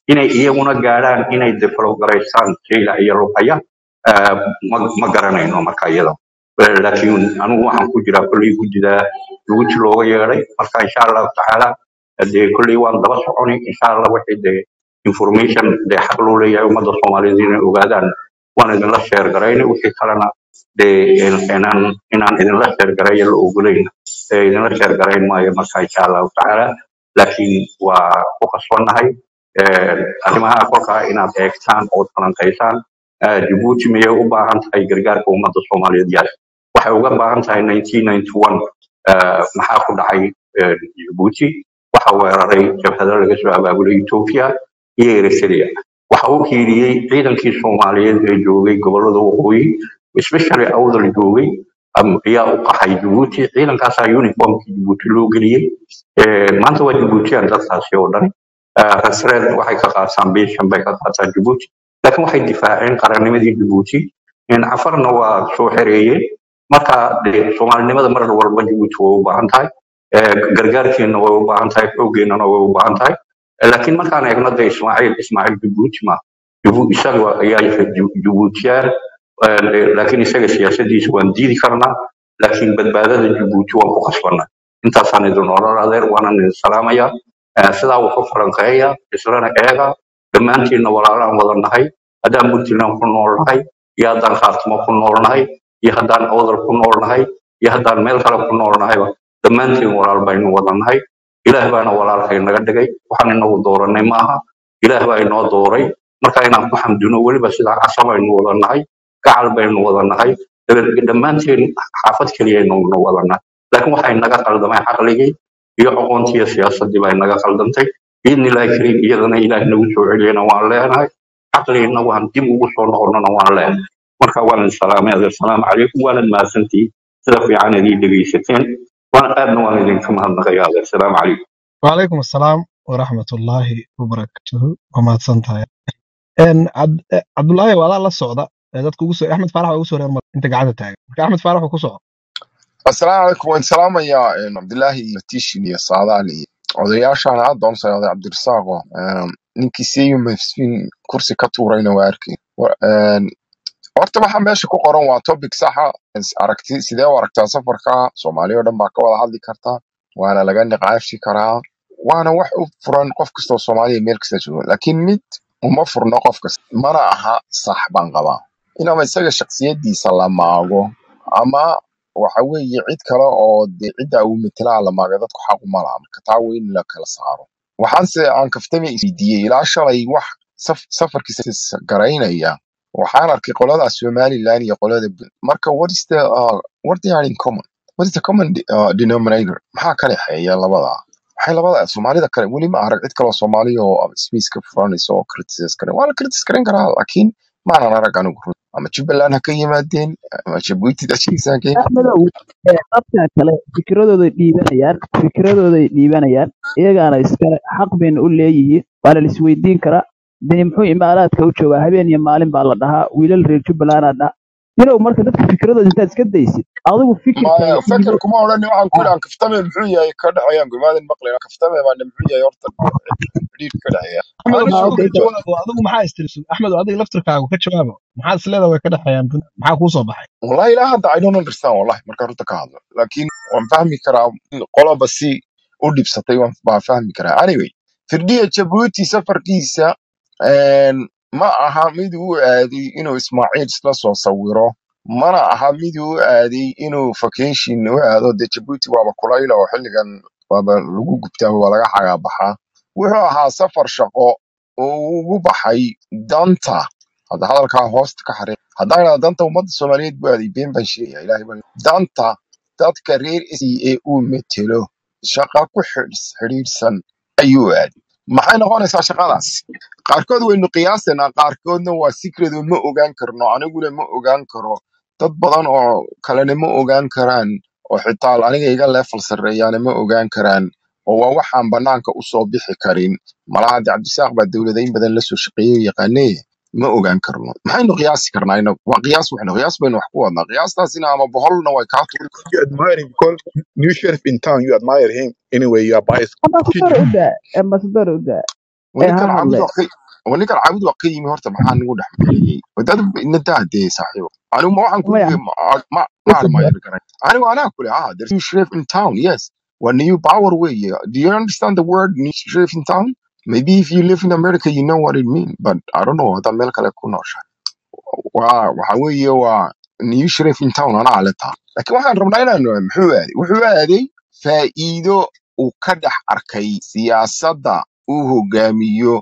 inay iyaguna gaadhaan inay develop garaysaan jayla iyo luqaya ah, ma ma garanayno marka iyada Eh, laakiin anigu waxaan ku jiraa kolley guddida guji looga yeedhay marka insha allahu tacaala dee kolley waan daba soconi insha allah wixii dee information dee xaq loo leeyahay ummadda soomaaliyeed inay ogaadaan waan idinla sheer garayna wixii kalena dee in- inaan inaan idinla sheer garayo la ogolayna ee idinla sheer garayn maayo marka insha allahu tacaala laakiin waa ku qasbannahay Eh, arrimaha kolkaa inaad eegtaan ood falanqaysaan Eh, Djibouti miyay u baahan tahay gargaarka ummadda Soomaaliyeed yes waxay uga baahan tahay 1991 eh, maxaa ku dhacay eh, Djibouti waxa weeraray jabhado laga soo abaabulay Ethiopia iyo Eritrea waxa uu hiiriyey ciidankii Soomaaliyeed ee joogay gobollada waqooyi especially awdal joogay am- ayaa u qaxay Djibouti ciidankaasaa uniformkii Djibouti loo geliyey Eh, maanta waa Djiboutian dadkaasi oo dhan Eh, rasreed waxay ka qaataan beeshan bay ka qaataan Djibouti laakiin waxay difaaceen qarannimadii Djibouti in cafarna waa soo xereeyeen marka dee soomaalinimada mar walba Djibouti way u baahan tahay Eh, gargaarkeena way u baahan tahay xooggeenana way u baahan tahay Eh, laakiin markaan eegno dee Ismaaciil Ismaaciil Djibouti ma Djibu- isaga ayaa yahay Djib- Djiboutian Eh, laakiin isaga siyaasadiisa waan diidi karnaa laakiin badbaadada Djibouti waan ku qasbanaa intaasaan idin oran adeer waanan idin salaamayaa Eh, sidaa wuxu falanqeeya islana eega dhammaantiinna walaalaan wada nahay haddaan puntland ku nool nahay iyo haddaan khaatimo ku nool nahay iyo haddaan awdal ku nool nahay iyo haddaan meel kale ku nool nahayba dhammaantiin walaal baynu wada nahay ilaah baana walaalkay naga dhigay waxaan inagu dooranay maaha ilaah baa inoo dooray marka inaan ku xamdino weliba sidaa casa baynu wada nahay gacal baynu wada nahay dabe- dhammaantiin xaafad keliyaynu wada nahay laakiin waxay naga qaldamay caqligii iyo aqoontii iyo siyaasadii baa naga qaldantay biidni illaahi kariim iyadana ilaah nagu soo celiyana waan leenahay caqligina waan dib ugu soo noqonnana waan leenahay marka waan idin salaamay adeer salaamu calaykum waanad mahadsantihiin sida fiican idii dhegaysateen waan aadna waan idinka mahadnaqaya adeer salaamu calaykum وعليكم السلام ورحمة الله وبركاته وما تصنتها ان عبد عبد الله ولا لا سعودة dadka ugu soo Axmed Faarax waa ugu soo reer mar inta gacanta taagan marka Axmed Faarax uu ku soo asalaamu calaykum waan salaamayaa een, cabdilaahi iyo tishin iyo saadaal iyo odayaashaan aad doon soo oday cabdirasaaqo een, ninkii siyu mafsfiin kursi ka tuurayna waa arkay Wa- een, horta waxa meesha ku qoran waa topic saxa is- aragti sidee u aragtaa safarka soomaaliya oo dhan baa ka wada hadli karta waana laga niqaashi karaa waana wax u furan qof kastoo soomaaliya meel kasta joogo laakiin mid uma furno qof kasta mana aha sax baan qabaa inaba isaga shaksiyadiisa la maago ama waxa weeye cid kale oo de cidda uu metelaa la maaga dadku xaq uma laha marka taa waa in la kala saaro waxaanse aan kaftami isweydiiyey ilaa shalay wax saf- safarkiisa garaynaya waxaan arkay qolada somaliland iyo qolada Punt- marka what is the uh, what they are in common what is the common de- uh, denominator maxaa ka dhexeeya labada waxay labada soomaalida kale weli ma arag cid kaloo soomaaliya oo space ka furanaysa oo criticize karen waa la criticize karen karaa laakiin maanan arag anigu run ama jubbaland ha ka yimaadeen ama jabuuti dashiisa ha ka axmedow ee dadka kale fikradooday dhiibanayaan fikradooday dhiibanayaan iyagaana iskale xaq bayna u leeyihiin waana la isweydiin karaa deni muxuu imaaraadka u joogaa habeen iyo maalin baa la dhahaa wiilal reer jubbalandaa dhaha yinow marka dadka fikradooda intaad iska daysid adigu fikirkaaga maya dhiibo feker kuma odhan waxaan ku Ah, idhahan kaftame muxuu yahay ka dhexeeyaan gumaadan maqlayn kaftame baana muxuu yahay horta xidhiidh ka dhexeeya Axmed anigu ah, adigu okay, ka jawaabo adigu maxaa istirsu Axmed adiga laftirkaaga ka jawaabo maxaa isleedahay way ka dhaxayaan Punt- maxaa kuu soo baxay wallahi ilaa hadda i don't understand wallahi markaan runta ka hadlo laakiin waan fahmi karaa in qoloba si u dhibsatay waan baan fahmi karaa anyway firdhiya jabuuti safarkiisa een, ma aha mid uu aaday inuu ismaaciil isla soo sawiro mana aha mid uu aaday inuu vacation u aado de jabuuti waaba kulayla oo xilligan waaba lagu gubtaa waa laga xagaabaxaa wuxuu ahaa safar shaqo oo uu ugu baxay danta hadda hadalkaa hoosta ka xariiq haddaan idhahdo danta ummadda soomaaliyeed buu aaday been baan sheegaya ilaahay baan danta dadka reer isi ee uu metelo shaqa ku xidhs- xidhiidhsan ayuu aaday maxay noqonaysaa shaqadaas qaarkood waynu qiyaasanaa qaarkoodna waa secret oo ma ogaan karno aniguna ma ogaan karo dad badan oo kalena ma ogaan karaan oo xitaa aniga iga leefal sarreeyaana ma ogaan karaan oo waa waxaan banaanka usoo bixi karin malaha de cabdisaaq baa dowladayn badan lasoo shaqeeyey oo yaqaanee ma ogaan karno maxaynu qiyaasi karnaa inagu waa qiyaas waxna qiyaas baynu wax ku wadnaa qiyaastaasina ama boholna way kaa tuuri You admire him because new sheriff in town, you admire him. Anyway, you are biased. ambassador u daa ambassador u daa ee waninkan ha caabud hadle waa ka waninkan caabud waa ka yimi horta maxaa nagu dhex marayay wadada inadaa dee saaxiibo anigu ma waxaan ku maya yiri ma ma listen ma garan anigu anaa kule ah there's new sheriff in town yes when new power way do you understand the word new sheriff in town maybe if you live in America you know what it means but I don't know hada meel kale ku nooshahay waa waxa weeye waa new sheriff in town anaa le taa laakiin waxaan rabnaa inaan muxuu aaday wuxuu aaday faa'iido uu ka dhex arkay siyaasadda uu hogaamiyo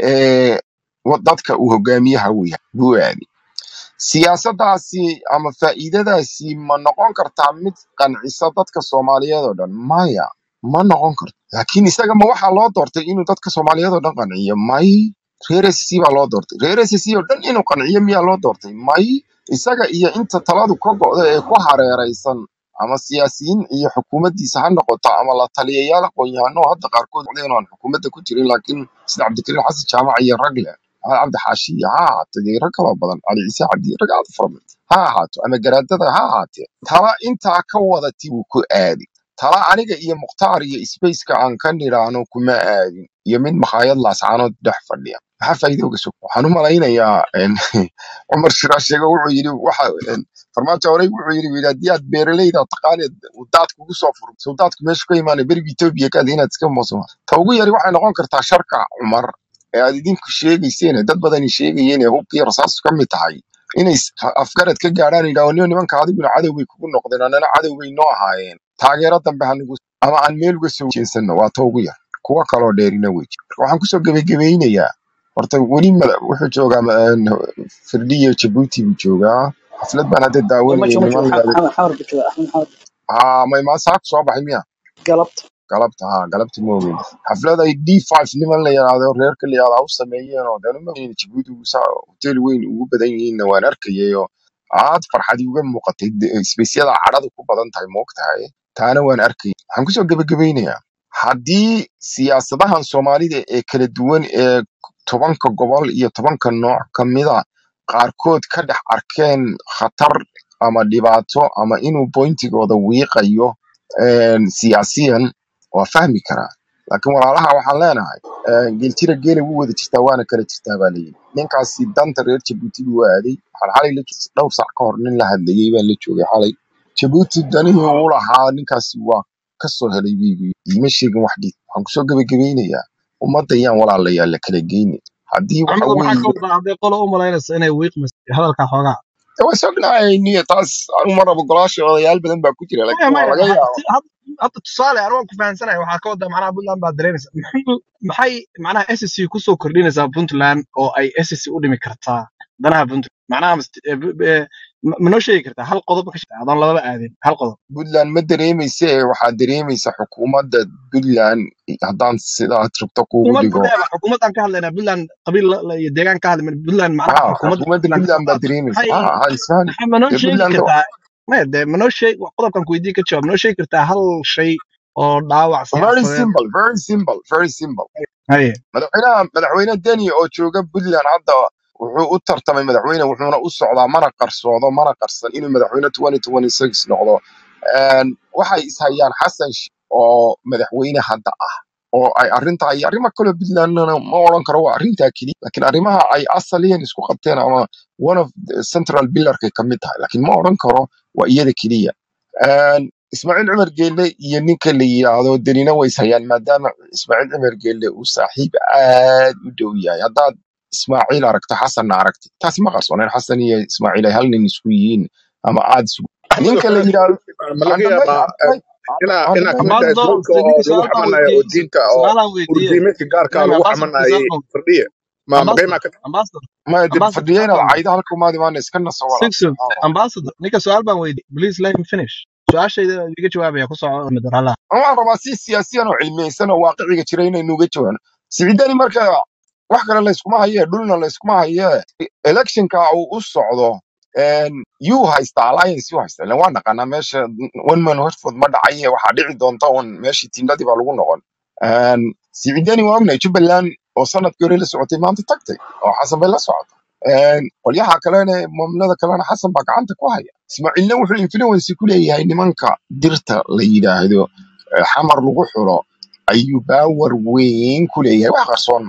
ee wa- dadka uu hogaamiyaha uu yahay buu aaday siyaasaddaasi ama faa'iidadaasi ma noqon kartaa mid qancisa dadka Soomaaliyeed oo dhan maya ma noqon karto laakiin isaga ma waxaa loo doortay inuu dadka Soomaaliyeed oo dhan qanciyo may reer SSC baa loo doortay reer SSC oo dhan inuu qanciyo miyaa loo doortay may isaga iyo inta taladu ka go'da ee ku hareeraysan ama siyaasiyiin iyo xukuumaddiisa ha noqoto ama la taliyayaal aqoon-yahano hadda qaarkood codeen aan xukuumadda ku jirin laakiin sida cabdikariim xasan jaamac iyo rag leh ha cabdi xaashiya ha ahaato dee rag kaloo badan cali ciise cabdi rag aad u fara badan ha ahaato ama garaadada ha ahaatee tala intaa ka wadati buu ku aadi tala aniga iyo mukhtaar iyo spaceka aan ka nidhaahno kuma aadin iyo mid makhaayad laascaanood dhex fadhiya maxaa faa'iido uga sug waxaan u malaynayaa en, cumar shiraar sheego wuxuu yidhi waxa en, farmaajo horey wuxuu yidhi yidhi haddii aad beeraleyda taqaaneed uu daad kugu soo furo soo daadku meeshu ka imaanay beriga etoobiya kaad inaad iska moosoma ta ugu yari waxay noqon kartaa sharka cumar ee aad idinku sheegayseen ee dad badani sheegayeen ee hubkii rasaastu ka mid tahay inay is- afgarad ka gaadhaan yidhaho niyo nimanka adiguna cadow bay kugu noqdeen annana cadow bay noo ahaayeen taageero dambe hanigu ama aan meel uga soo jeensano waa ta ugu yar kuwa kaloo dheerina wey jira. Marka waxaan kusoo gebagabeynayaa horta weli mada- wuxuu joogaa ma- een, firdhiya jabuuti buu joogaa xaflad baan hadda ما daawanayay شو ما شو niman la محمد حاور بتشوف أحمد حاور haa may maa saaka soo baxay miya قلبت galabta haa galabta ma ogeyn xaflad ay d5 niman la yidhaahdo reerka la yidhaahdo u sameeyeen oo dee ma ogeyn jabuuti ugu saa hotel weyn ugu badan yihiinna waan arkayay oo aad farxadi uga muuqatay de- isbeysyada cadhadu ku badan tahay moogtahay taana waan arkayay waxaan kusoo gebagabeynayaa haddii siyaasadahan soomaalida ee kala duwan ee tobanka gobol iyo tobanka nooc ka mida qaarkood ka dhex arkeen khatar ama dhibaato ama inuu bointigooda wiiqayo een, siyaasiyan waa fahmi karaa laakiin walaalaha waxaan leenahay een, geeltira geela wuu wada jirtaa waana kala jirtaa baa layidhi ninkaasi danta reer jabuuti buu aaday waxaan xalay la joogay dhowr sac ka hor nin la hadlayay baan la joogay xalay jabuuti danihii uu lahaa ninkaasi waa ka soo helay biibi iima sheegin wax dhiid waxaan kusoo gebagabeynayaa ummadda yaan walaalayaal la kala geyni haddii waxa maxamed maxaa ka weeye wadaa hadday qolo u malaynaysa inay wiiqmas hadalka xoogaa de waa sognahay niyo taas anu ma rabo golaasha odayaal badan baa ku jira maya laakiin waa maya laga ha- yaaba si- had- hadda tusaale anigu waan ku fahansanahay waxaa ka wadaa macnaha puntland baad dareemaysa maxay maxay macnaha SSC kusoo kordhinaysaa puntland oo ay SSC u dhimi kartaa danaha puntland macnaha mas- eh, b- eh, ma ma noo sheegi kartaa hal qodob ka shaqeeya adoon lababa aadin hal qodob puntland ma dareemayse waxaa dareemaysa xukuumadda puntland haddaan sidaad rabto kuugu xukuumad dhigo badeeba xukuumad aan ka hadlaynaa puntland qabiil la- la- iyo deegaan ka hadlayna puntland macnaha ha xukuumadda xukuumadda puntland puntland baa maxay dareemaysa ha ha isfahan maxay ma noo dee sheegi puntland kartaa maya dee ma noo sheeg qodobkan ku weydiin ka jawaab ma noo sheegi kartaa hal shay oo dhaawac very siyaasadeed simple very simple very simple haye madaxweynaha madaxweyne deni oo jooga puntland hadda wuxuu u tartamay madaxweyne wuxuuna u socdaa mana qarsoodo mana qarsan inuu madaxweyne 2026 noqdo Een, waxay ishayaan xasan Sheikh oo madaxweyne hadda ah oo ay arrintaa iyo arrimo kaloo puntlandna ma odhan karo waa arrintaa keliya laakiin arrimaha ay asaliyan isku qabteen ama one of the central pillarkay ka mid tahay laakiin ma odhan karo waa iyada keliya Een, ismaaciil cumar geelle iyo ninka la yidhaahdo denina way ishayaan maadaama ismaaciil cumar geelle uu saaxiib aad u dhow yahay haddaad ismaaciil aragto xasanna aragti taasi ma qarsooneen xasan iyo ismaaciil ay hal nin isku yihiin ama aad isku axmed ninka la waxaan yidhaahdo ma laga andamay yaabaa andamay inaa inaa andamay kamid tahay ambassador gruubka oo ninka lagu su-aal baan xamanayo oo weydiiyey diinta oo su-aalaan weydiiyey urdiimeedka gaarka ibrahim lagu ambassador ninka xamanayay su-aal baan firdhiye ma ambassador magaymaa ka ambassador maya dib ambassador fadhiya su-aal inaad baan caydo halka umaad imaana iska naso walaal six subxaan allah ambassador ninka su-aal baan weydiiyey please let him finish su-aashayda iga jawaabaya ku soco madarala waxaan rabaa si siyaasiyan oo cilmiyeysan oo waaqiciga jira inaynu uga jawaano siciidani marka wax kale layskuma haye dhulna layskuma haye electionka uu u socdo een, yuu haystaa alliance yuu haystaa ilan waa naqanaa meesha one man horford ma dhacaye waxaa dhici doonta un meeshii tindadii baa lagu noqon Een, siciidani waa ognahay jubbaland oo sanadkii hore la socotay maanta tagtay oo xasan bay la socota Een, qolyaha kalena maamulada kalena xasan baa gacanta ku haya ismaaciilna wuxuu influence ku leeyahay nimanka dirta la yidhaahdo eh, xamar lagu xulo ayuu baawar weyn ku leeyahay wax qarsoon ma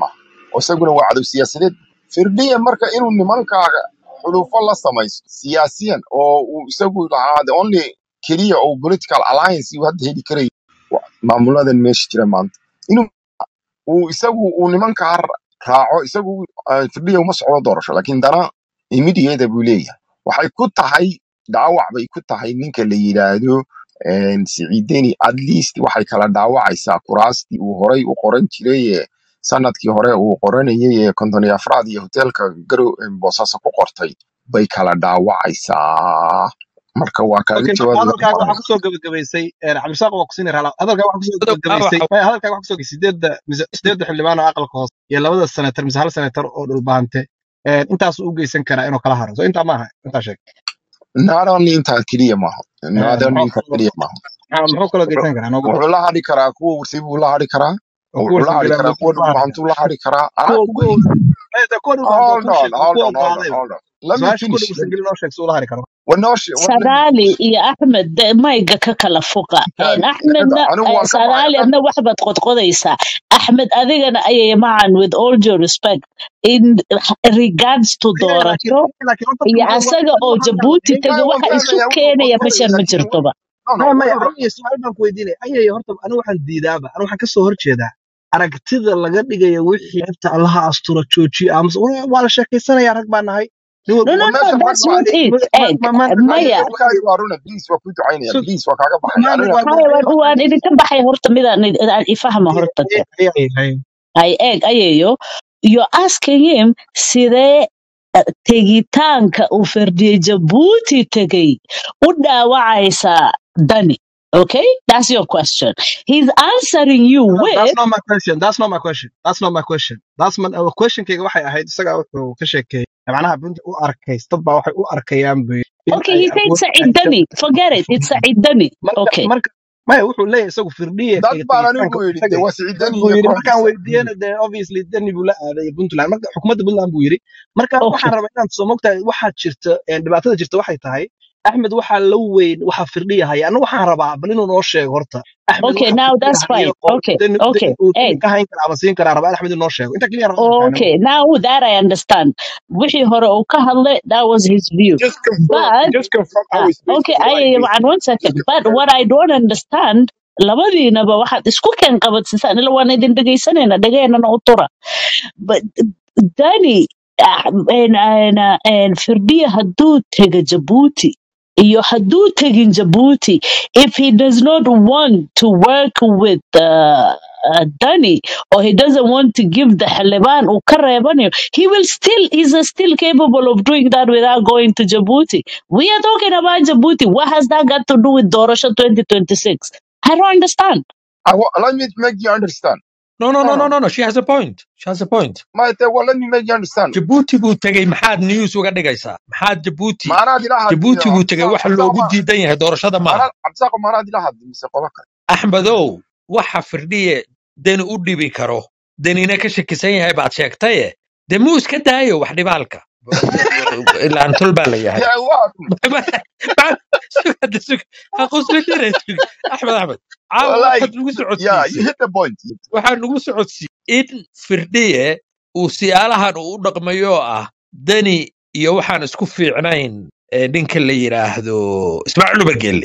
oo isaguna waa cadow siyaasadeed firdhiya marka inuu nimankaaga xulufo la samaysto siyaasiyan oo uu isagu lahaa the only keliya oo political alliance uu hadda heli karayo waa maamuladan meesha jira maanta inuu uu isagu uu nimankaa ra- raaco isagu ah, firdhiya uma socdo doorasho laakiin dana immediate buu leeyahay waxay ku tahay dhaawac bay ku tahay ninka la yidhaahdo een, siciideni at least waxay kala dhaawacaysaa kuraastii uu horay u qoran jiray ee sanadkii hore uu qoranayay ee konton iyo afraad iyo hoteelka garow ee boosaaso ku qortay bay kala dhaawacaysaa marka waa kaaga okay jawaabi hadalkaaga lahaa waxaa kusoo gabagabaysay een, cabdirasaaq waa kusiini raala hadalkaaga waxaa kusoo Qodob gabagabaysay dhaawaca maya hadalkaaga waxaa kusoo gabagabaysay sideedda mise sideedda xildhibaan oo aqalka hoose iyo labada senatar mise hal senatar oo dhulbaante een, intaasuu u geysan karaa inuu kala haro so intaa maaha intaa sheeg not only intaa keliya maaha Een, not only muxuu intaa keliya maaha maxaa- muxuu kaloo wuxuu geysan karaa noogu dar wuxuu la hadhi karaa kuwa warsi buu la hadhi karaa oo kuwa wuxuu la hadhi sangila karaa muxuu kuwa la hadlaya dhulbahantuu la hadhi karaa anaa kuwa kugu kuwa maya dee kuwa dhulbaante waa hold kuu on sheegay hold kuwa on hold on qaadayba hold on let me su-aasha kuwa finish let me, dhulsangili noo sheeg si ula hari karo ونوش let me sadaali finish iyo axmed de- mayga ka kala foqa Kaadi, Een, aniga axmedna anigu eh, waan ka baxay sadaali adna waxbaad qodqodaysaa axmed adigana ayay macan with all due respect in regards to ayaga laakiin doorasho laakiin horta iyo maxay asaga anigu oo waxaan jabuuti rabaa tegay maya waan waxa isu fahmaya wuxuu keenaya qodqodaya meeshan ma laakiin jirtoba no no maya maya wuxuu ayay su-aal baan ku weydiinaya ayay horta anigu waxaan diidaaba anigu waxaan kasoo horjeedaa aragtida laga dhigayo wixii xibta allaha astura joojiyo amase waa waa la sheekaysanaya rag baa nahay nin no walba no waa no وماشي that's الرجل not عليه it ma egg ma ma ماي maya ma كاري وارونا بليز وكنت عيني so بليز وكاغا بحي ma انا waa haya waan ma waan idinka baxay horta midaan id- aan ifahma horta de ayay ayay ay eeg ayayo you're asking him sidee eh, tegitaanka uu fardiye jabuuti tegay u dhaawacaysaa dani okay that's your question he's answering you No, that's with not my question. That's not my question. That's not my question. That's my uh, question kayga waxay ahayd isaga wuxuu ka sheekeeyay macnaha bunta u arkay dad baa waxay u arkayaan buu in okay ay he said awood Said Dani forget it it's Said Dani marka okay marka maya wuxuu leeyahay isagu firdhiye dad iyo baan tegitaanka anigu uu yidhi de tagay waa dad siciidani buu iyo yidhi markaan kooxdiisa weydiiyena dee obviously dani buu la aaday puntland marka xukuumadda puntland buu yidhi marka okay waxaan rabaa inaan soo mogtahay waxaa jirta een, dhibaatada jirta waxay tahay axmed waxaa la weyn waxaa firdhiya haya anigu waxaan rabaa bal inuu noo sheego horta axmed okay waxa now firdhiya that's haya fine oo okay dani okay dani uu dani egg ka hayn kara ama siin karaa rabaa axmed inuu noo sheego inta keliya rabaa inaan fahmo Okay, now that I understand. wixii hore uu ka hadlay, that was his view. just confirm But, just confirm uh, our space okay, is right I, basically one second. just But confirm what I don't understand, labadiinaba waxaad isku keen qabadsisaan ila waan idin dhegaysanayna dhageenana u tura but dani ah, en- en- en firdhiya hadduu tega jabuuti iyo hadduu tegin jabuuti if he does not want to work with uh, uh, Dani or he doesn't want to give the Haliban or Karebani, he will still is still capable of doing that without going to Djibouti. We are talking about Djibouti. What has that got to do with Dorosha 2026? I don't understand. I wa- let me make you understand no no no no no no no no she has a point she has a point my te well, let me make you understand jabuuti buu tegey maxaad news uga dhigaysaa maxaad jabuuti maanaad ila hadli jabuuti buu tegey cabdisaaq waxa cabdisaaq loogu ma diidan yahay doorashada maaha maanaad cabdisaaq maanaad ila hadli mise qola kale axmedow waxa firdhiye deni u dhibi karo denina ka shakisan yahay baad sheegtaye dee muu iska daayo wax dhibaalka ilaan tol baa la yahay dee waa sugada sug ha qoslinina sug axmed axmed caawa wallahi waxaad nagu yeah you socodsiisay hit the point waxaa nagu socodsiiyey in firdhiye uu siyaalahan uu u dhaqmayo oo ah deni iyo waxaan isku fiicnayn eh, ninka la yidhaahdo ismaaciil ubargelle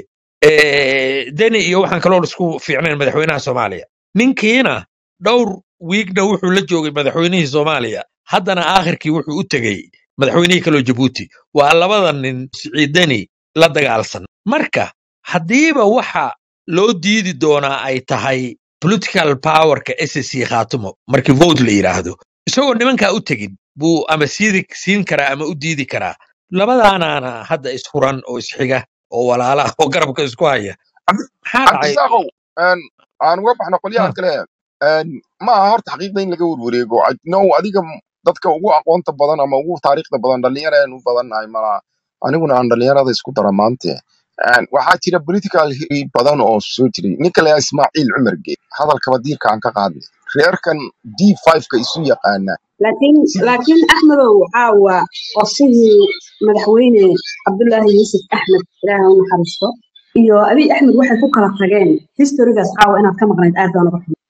deni iyo waxaan kaloo isku fiicnayn madaxweynaha soomaaliya ninkiina dhowr wiigna wuxuu la joogay madaxweynihii soomaaliya haddana aakhirkii wuxuu u tegey madaxweynihii kaloo jabuuti waa labada nin siciidani la dagaalsan marka haddiiba waxa loo diidi doonaa ay tahay political powerka ssc khaatumo markii vote la yidhaahdo isagoo nimankaa u tegin buu ama siidi siin karaa ama u diidi karaa labadaanaana hadda isfuran oo isxiga oo walaala ah oo garabka isku haya Cabdi- maxaa dhacay cabdisaaqow een, aan uga baxno qolyahan Ha, kale een, ma aha horta xaqiiqda in laga warwareego I know adiga m- dadka ugu aqoonta badan ama ugu taariikhda badan dhalinyareen u badannahay malaa aniguna aan dhalinyarada isku dara maante Een, waxaa jira political history badan oo soo jiray ninka la yidhaha ismaaciil cumar geed hadalkaba diirka aan ka qaadnay reerkan d ka isu yaqaana laakiin laakiin axmedow waxaa waa qorshihii madaxweyne cabdullaahi yuusuf axmed ilaahay u naxariisto iyo abiy axmed waxay ku kala tageen historigaas caawa inaad ka maqnayd aad baan uga xumay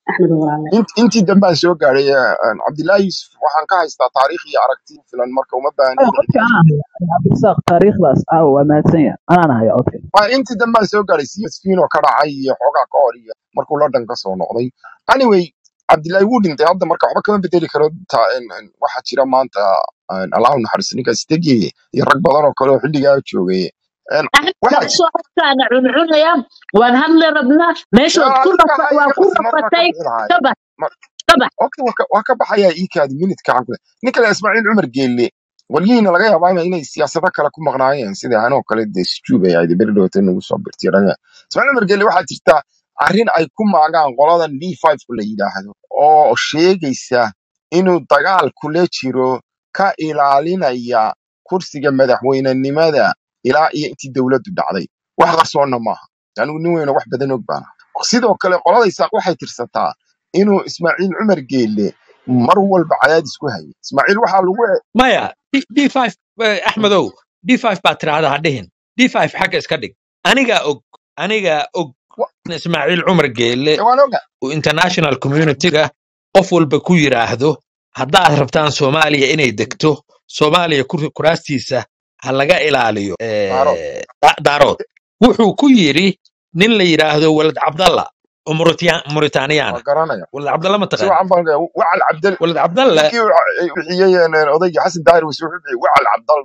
axmed walaale int- intii dambaan soo gaadhay eh, cabdilaahi yuusuf waxaan ka haystaa taariikh iyo aragti ku filan marka uma baahni Aya, inaan codka anaa haya cabdirasaaq taariikhdaas aawo waa mahadsan yahay anaana haya codka waa intii dambaan soo gaadhay csfin oo ka dhacay iyo xoogaa ka hor iyo markuu london ka soo noqday anyway cabdilaahi wuu dhintay hadda marka waxba kama bedeli karo ta- en- en, waxaa jira maanta en, allahu naxariis ninkaas tegeye iyo rag badan oo kale oo xilligaa joogay En, waxaa axmed soo hortaana cuncunaya waan hadli rabnaa meeshood yaa ku adiga rafa- ha waa iga ku qasmar baa ka rafatay bixi lahaay ka bax ka bax okay waa ka- waa ka baxayaa iikaadi minidka aan kule ninka le ismaaciil cumar geelle walyihiina laga yaabaa ina- inay siyaasado kale ku maqnaayeen sida anoo kale dee sujuub ay ahayd beri dhowta nagu soo birtiy raga ismaaciil cumar geelle waxaa jirta arrin ay ku maagaan qoladan d five ku la yidhaahdo oo sheegaysa inuu dagaal kula jiro ka ilaalinaya kursiga madaxweynenimada ilaa iyo intii dowladdu dhacday wax qarsoonna maaha anigu nin weyna wax badan og baana sidoo kale qolada isaaq waxay tirsataa inuu ismaaciil cumar geelle mar walba cadaadis ku hayay ismaaciil waxaa lagu e- maya d five axmedow d five baa tiraahda ha dhihin d five xagga iska dhig anigaa og anigaa og wa- in ismaaciil cumar geelle ee waan oga uu international communityga qof walba ku yidhaahdo haddaad rabtaan soomaaliya inay degto soomaaliya kur- kuraastiisa ha laga ilaaliyo daaro eh, da- daarood wuxuu ku yidhi nin la yidhaahdo walad cabdalla oo Mauritania- waa mauritaniyaana garanaya walad cabdalla ma si taqaan wacan baan ogaa wacal cabdal walad cabdalla ninkii uu ca- bixiyey een, odaygii xasan daahir wase wuxuu bixiyey wacal cabdal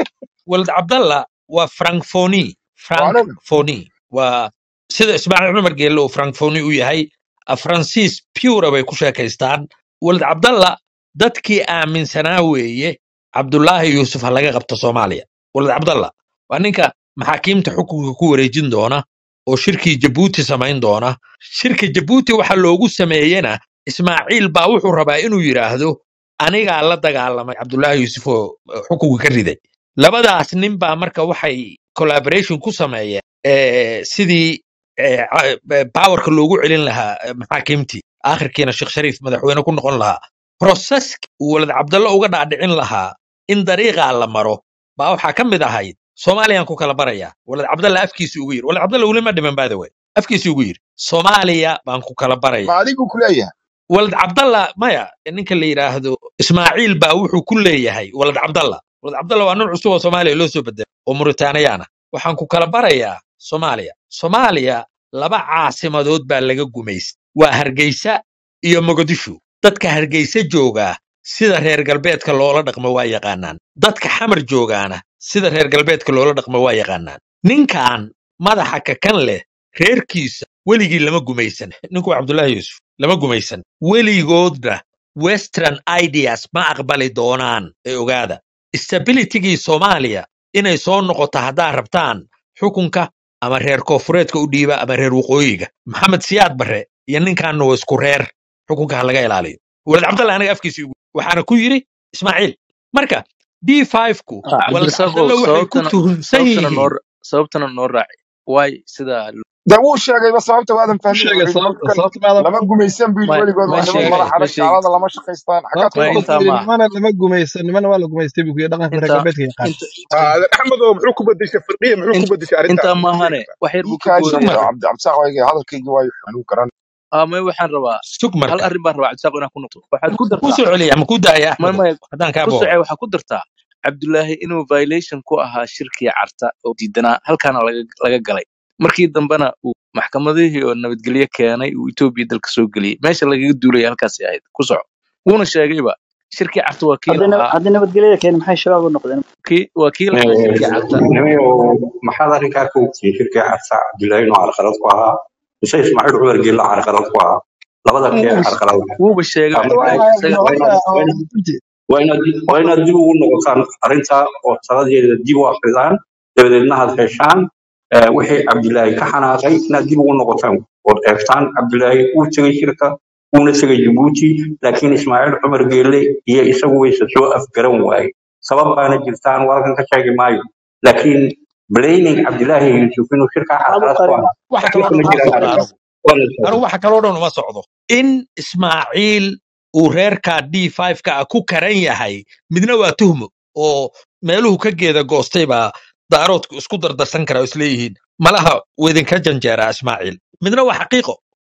walad cabdalla waa francfoni waan oga francfoni waa sida ismaaciil cumar geelle uu francfoni u yahay faransiis pura bay ku sheekaystaan walad cabdalla dadkii aaminsanaa weeye cabdulaahi yuusuf ha laga qabto soomaaliya walad cabdalla waa ninka maxaakiimta xukunka ku wareejin doona oo shirkii jabuuti samayn doona shirka jabuuti waxa loogu sameeyena ismaaciil baa wuxuu rabaa inuu yidhaahdo anigaa la dagaalamay cabdulaahi yuusuf oo eh, xukunka ka riday labadaas nin baa marka waxay collaboration ku sameeyeen eh, sidii eh, ca- eh, powerka loogu celin lahaa eh, maxaakiimtii aakhirkiina sheekh shariif madaxweyne ku noqon lahaa procesk uu walad cabdalla uga dhaadhicin lahaa in dariiqaa la maro baa waxaa ka mid ahayd soomaaliyaan ku kala barayaa walad cabdalla afkiisa ugu yidhi walad cabdalla weli ma dhiman by the way afkiisa ugu yidhi soomaaliya baan ku kala ma baraya adigu ku leeyahay walad cabdalla maya ninka la yidhaahdo ismaaciil baa wuxuu ku leeyahay walad cabdalla walad cabdalla waa nin cusub oo soomaaliya loo soo bedelay oo mauritaniyaana waxaan ku kala barayaa soomaaliya soomaaliya laba caasimadood baa laga gumaystay waa hargeysa iyo mogadishu dadka hargeysa joogaa sida reer galbeedka loola dhaqmo waa yaqaanaan dadka xamar joogaana sida reer galbeedka loola dhaqmo waa yaqaanaan ninkan madaxa kakan leh reerkiisa weligii lama gumaysan ninku waa cabdullaahi yuusuf lama gumaysan weligoodna western ideas ma aqbali doonaan ee ogaada stabilitygii soomaaliya inay soo noqoto haddaad rabtaan xukunka ama reer koofureedka u dhiiba ama reer waqooyiga maxamed siyaad barre iyo ninkaanna waa isku reer xukunka ha laga ilaaliyo walad cabdalla aniga afkiisa igu waxaana ku yidhi ismaaciil marka d ku Ah, walad cabdirasaaqow cabdalla waxay ku sababtana tuhunsan sababtana noo yihiin sababtana noo raaci waay sidaa de wuu sheegayba sababta waadan u fahmin sheegay wuxuu yidhi sababta dhulkan sababta maadan lama gumaysan buu yidhi ma weligood ma waa niman sheegin madax ma adag sheegin gaalada lama shaqaystaan xaggaad sababta ku ma wuxuu intaa yidhi maaha nimana lama gumaysan nimana waa la gumaystay buu ku yidhi dhaqanka reer intaa galbeedka yaqaan inta aadan axmed oo muxuu ku bedeshay firdhiya muxuu ku in- bedeshay arrintaas intaa ma sheegi maahane kartaa wax yar buu ka iikaadi boodaya sug marka cabdi cabdisaaq waayga hadalkaygi waayo anigu garan ah may waxaan rabaa sug hal marka arrin baan rabaa cabdisaaq inaan ku noqdo waxaad ku ku dartaa soo celiya ama ku daaya may axmedow may haddaan kaa ku booro socee waxaa ku dartaa cabdulaahi inuu violation ku ahaa shirkii carta oo diidanaa halkaana laga laga galay markii dambena uu maxkamadihii oo nabadgelyo keenay uu etoobiya dalka soo geliyey meesha lagaga duulaya halkaasi ahayd ku soco wuuna sheegayba shirkii carta waa kii haddii lahaa haddii nabadgelyada keeni maxay shabaab u noqdeen kii waa kii lahaa shirkii carta nimayo maxaad arrinkaa ka ogtihiin shirkii carsa cabdullaahi inuu carqalad ku ahaa mise ismaaciil cumar geella carqalad ku ahaa labada kee wuuba carqalad ah wuuba sheegay marka cabdulaahi isaga waa inaad waa inaad waa inaad dib waa inaad dib ugu noqotaan arrintaa oo taladeeda dib u akridaan dabadeedna had heshaan eh, wixii cabdilaahi ka xanaaqay inaad dib ugu noqotaan ood eegtaan cabdilaahi uu tegey shirka uuna tegey jabuuti laakiin ismaaciil cumar geelle iyo isagu wayse soo afgaran waaye sabab baana jirtaan walkan ka sheegi maayo laakiin blaming cabdilaahi yuusuf inuu shirkaa maxaad u carqalad ku qarin ahaa waxa waxba kaloo kama dhan uma jiraan socdo arrintaas anigu anigu waa la socdaa waxa kaloo dhan uma socdo in ismaaciil uu reerka d ka ah ku karan yahay midna waa tuhmo oo meeluhu ka geeda goostay baa daaroodku isku dardarsan kara oo isleeyihiin malaha weydinka janjeeraa ismaaciil midna waa xaqiiqo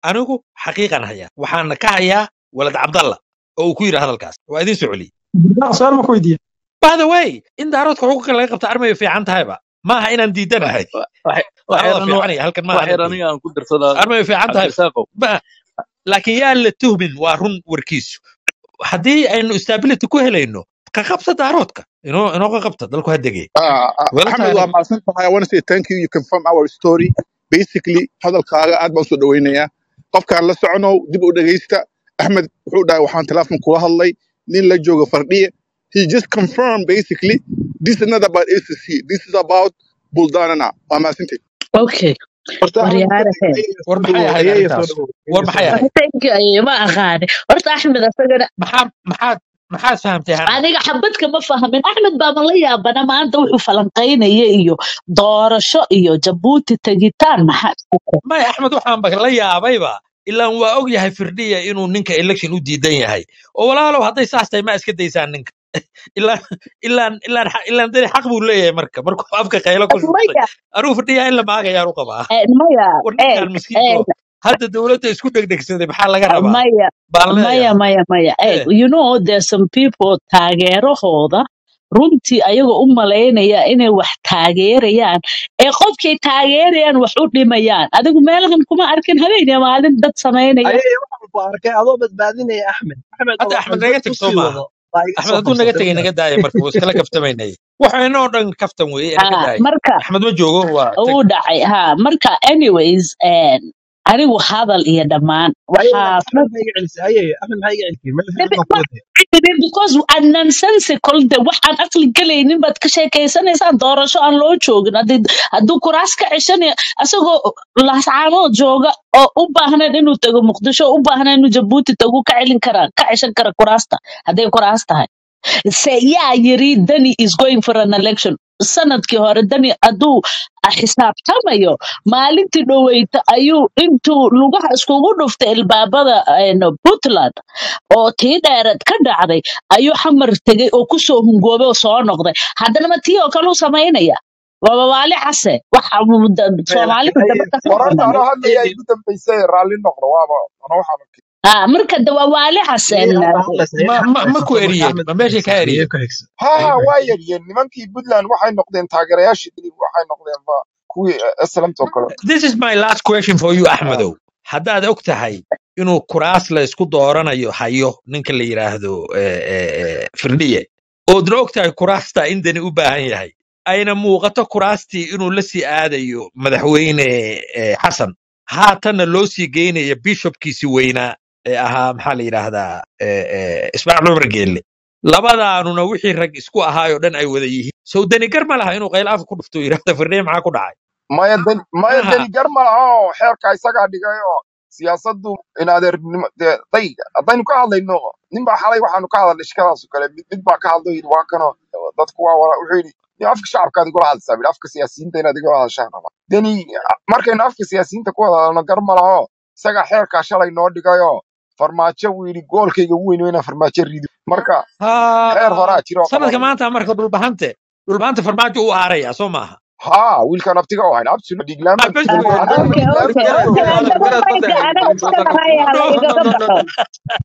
anigu xaqiiqan hayaa waxaana ka hayaa walad cabdalla oo uu ku yidhi hadalkaas waa idin soo celiyey su-aal ma ku weydiiya by the way in daaroodka xuquuqa laga qabta armay fiican tahayba maaha inaan diidanahay daarooda fiicanaya halkan maaha waxyar anaan aniga aan ku darsadaa armay fiican tahay cabdirasaaqow Ma- laakiin yaa la tuhmin waa run warkiisu haddii aynu stability ku helayno ka qabta daaroodka inoo inoo ka qabta dalku ha degay Ah, ah, wala Ahmed waa taariikh mahadsan tahay. I want to say thank you. You confirm our story. Basically, hadalkaaga aad baan usoo dhaweynayaa. Qofkaan la soconow dib u dhegeysta. Ahmed wuxuu dhahay waxaan telefoon kula hadlay nin la jooga fardhiye. He just confirmed basically this is not about ACC. This is about Buldanana. Waa mahadsantahay. okay horta axmed waryaarahe war maxay ahayd ayaya soo arrintaas dhawow war ayaya soo maxay dhawow ahayd thank you aye ma aqaani horta axmed asagana maxaa maxaad maxaad fahamtay hana aniga xabadka ma fahmin axmed baa ma la yaabana maanta wuxuu falanqaynaya iyo doorasho iyo jabuuti tegitaan maxaa isku kor may axmed waxaan ba la yaabayba ilaan waa og yahay firdhiya inuu ninka election u diidan yahay oo walaalow hadday saas tahay ma iska daysaan ninka ilaan ilaan ilaan xa- ilaan dani xaq buu leeyahay marka markuu afka qaylo ku shubtay maya anugu firdhiya in la maagayaan u qabaa eh, maya war eh, ninkaan miskiinko eh, hadda dowladda isku dhegdhegsaday maxaa laga rabaa maya baan maya leeyahay maya maya eh, Eh, you know there's some people taageerahooda runtii ayagoo u malaynaya inay wax taageerayaan ee qofkay taageerayaan wax u dhimayaan adigu meelahan kuma arkin habeen iyo maalin dad samaynaya ayaya waxaan ku arkay adoo badbaadinaya axmed axmed hadda oo axmed axmed naga dad teg ku soo sii maaha wado baa iga axmed soo hadduu naga qabsatay tegay ma naga daaya marka wuu iskala kaftamaynay waxaynoo dhan kaftan weeye ee naga Ah, daaya marka axmed ma joogo waa teg uu dhacay ha marka anyways eh, anigu hadal iyo dhammaan ayaya waxaa axmed maxaa iga celisay ayaya axmed maxaa iga celisay meel fiican baan ku waday because aan nonsensical de wax aan aqli galaynin baad ka sheekaysanaysaan doorasho aan loo joogin haddii hadduu kuraas ka ceshanaya asagoo laascaanood jooga oo u baahnayn inuu tago muqdisho oo u baahnayn inuu jabuuti tago ka celin karaa ka ceshan kara kuraasta hadday kuraas tahay se yaa yiri dani is going for an election sanadkii hore dani hadduu xisaabtamayo maalintii dhoweyta ayuu intuu lugaha iskugu dhuftay ilbaabada een, puntland oo tii dheereed ka dhacday ayuu xamar tegay oo kusoo hungoobay oo soo noqday haddana ma tii oo kale u samaynaya waaba waali case waxa uu da- Maya, soomaalida laakiin daba ayaya ka wararka badan anoo hadlaya ayaya igu dambaysay raalli noqdo waaba ana waxaan arkay ah marka de waa waali case ayaya hadda hadlaysa ayaya ma axmed ma ma haysato ku marka eriyeen axmed ma ku meeshay xigsa ka ayaya eriyeen ku xigsa ha ayaya ha ku waa xigsa yaryeen nimankii puntland waxay noqdeen taageerayaashii dili waxay noqdeen ba kuwii eslamta oo kale this is my last question for you Ah, axmedow haddaad og tahay inuu kuraas la isku dooranayo hayo ninka la yidhaahdo eh, eh, eh, firdhiye oodna og tahay kuraasta in dani u baahan yahay ayna muuqato kuraastii inuu la sii aadayo madaxweyne eh, xasan haatanna loo sii geynayo bishopkiisi weynaa ee ahaa maxaa la yidhaahdaa eh, eh, ismaaciil cumar geelle labadaanuna wixii rag isku ahaayoo dhan ay wada yihiin sow dani gar ma laha inuu qayl afka ku dhufto yidhahda firdhiye maxaa ku dhacay maya deni maya maaha deni gar ma laha oo xeerka isagaa dhigay oo siyaasaddu in adeernimo dee day haddaynu ka hadlayno ninbaa xalay waxaanu ka hadalnay shikadaas oo kale mid mid baa ka hadlo yidhi waa kanoo dadku waa wala wuxuu yidhi "Nin afka shacabkaad igula hadlaysaa bidhi afka siyaasiyiinta inaad igula hadashaan raba deni markaynu afka siyaasiyiinta ku wada hadalno gar ma laha oo isagaa xeerkaa shalay noo dhigayoo farmaajo wuu yidhi goolkayga ugu weyn waa inaan farmaajo rido marka xeer ha horaa jira oo sanadka qabanaya maanta marka dhulbahante dhulbahante farmaajo u aaraya soo maaha ها wiilkan abtiga oo hayn absulu dhiglaan ah baan bes ku weeye annaga okay dhiglaan okay baan okay ku okay garaad haddaba garaad mayga garaad anaga garaad iskana haya no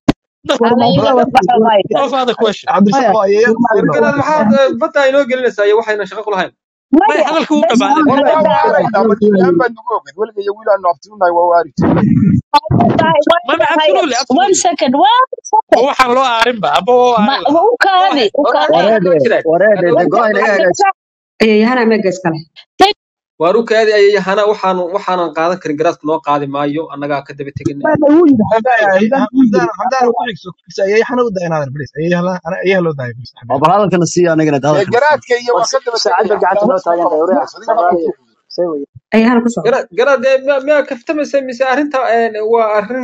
hala no no igaga no baxo no hala igaga baxo mayga no further question cabdirasaaq oo ayaya ku war sii garaad wado maxaad eh, badda inoo gelinaysaa iyo waxayna shaqo ku lahayn may maya hadalka u bes dhammaaday war firdhiye waa hadda waarayna ma dhiglaan baan nugu ogid weliga iyo wiilaanu abtiunahay waa waari jirnay mama absolutely one absolutely second one ma second waxaan loo aarinba amba waa ma aarin lahaa u go kaadi ahead u war kaadi waxaan wareede loo jiray wareede de hadhow go inaga hagaajis ayayahana meega iskale waar u kaadi ayayahana waxaan waxaanan qaadan karin garaadka noo qaadi maayo annagaa ka daba teginay Hadda wuu yidhi Xamdaan xamdaan wuu yidhi xamdaan xamdaan ku xigso ku xigso ayaya xana u dayan hadal please ayaya hala ana ayaya loo daaya please oo xamdaan bal hadalkana sii anagana dee hadalkana sii garaadka iyo war waa ka daba saacad tegaya ba gacanta xamdaan noo isma taagan tahay qaban wariyaha adiga sabraaliya say weye ayahana ku socda garaad garaad eh, miyaa miyaa kaftamaysa mise arrinta eh, waa arrin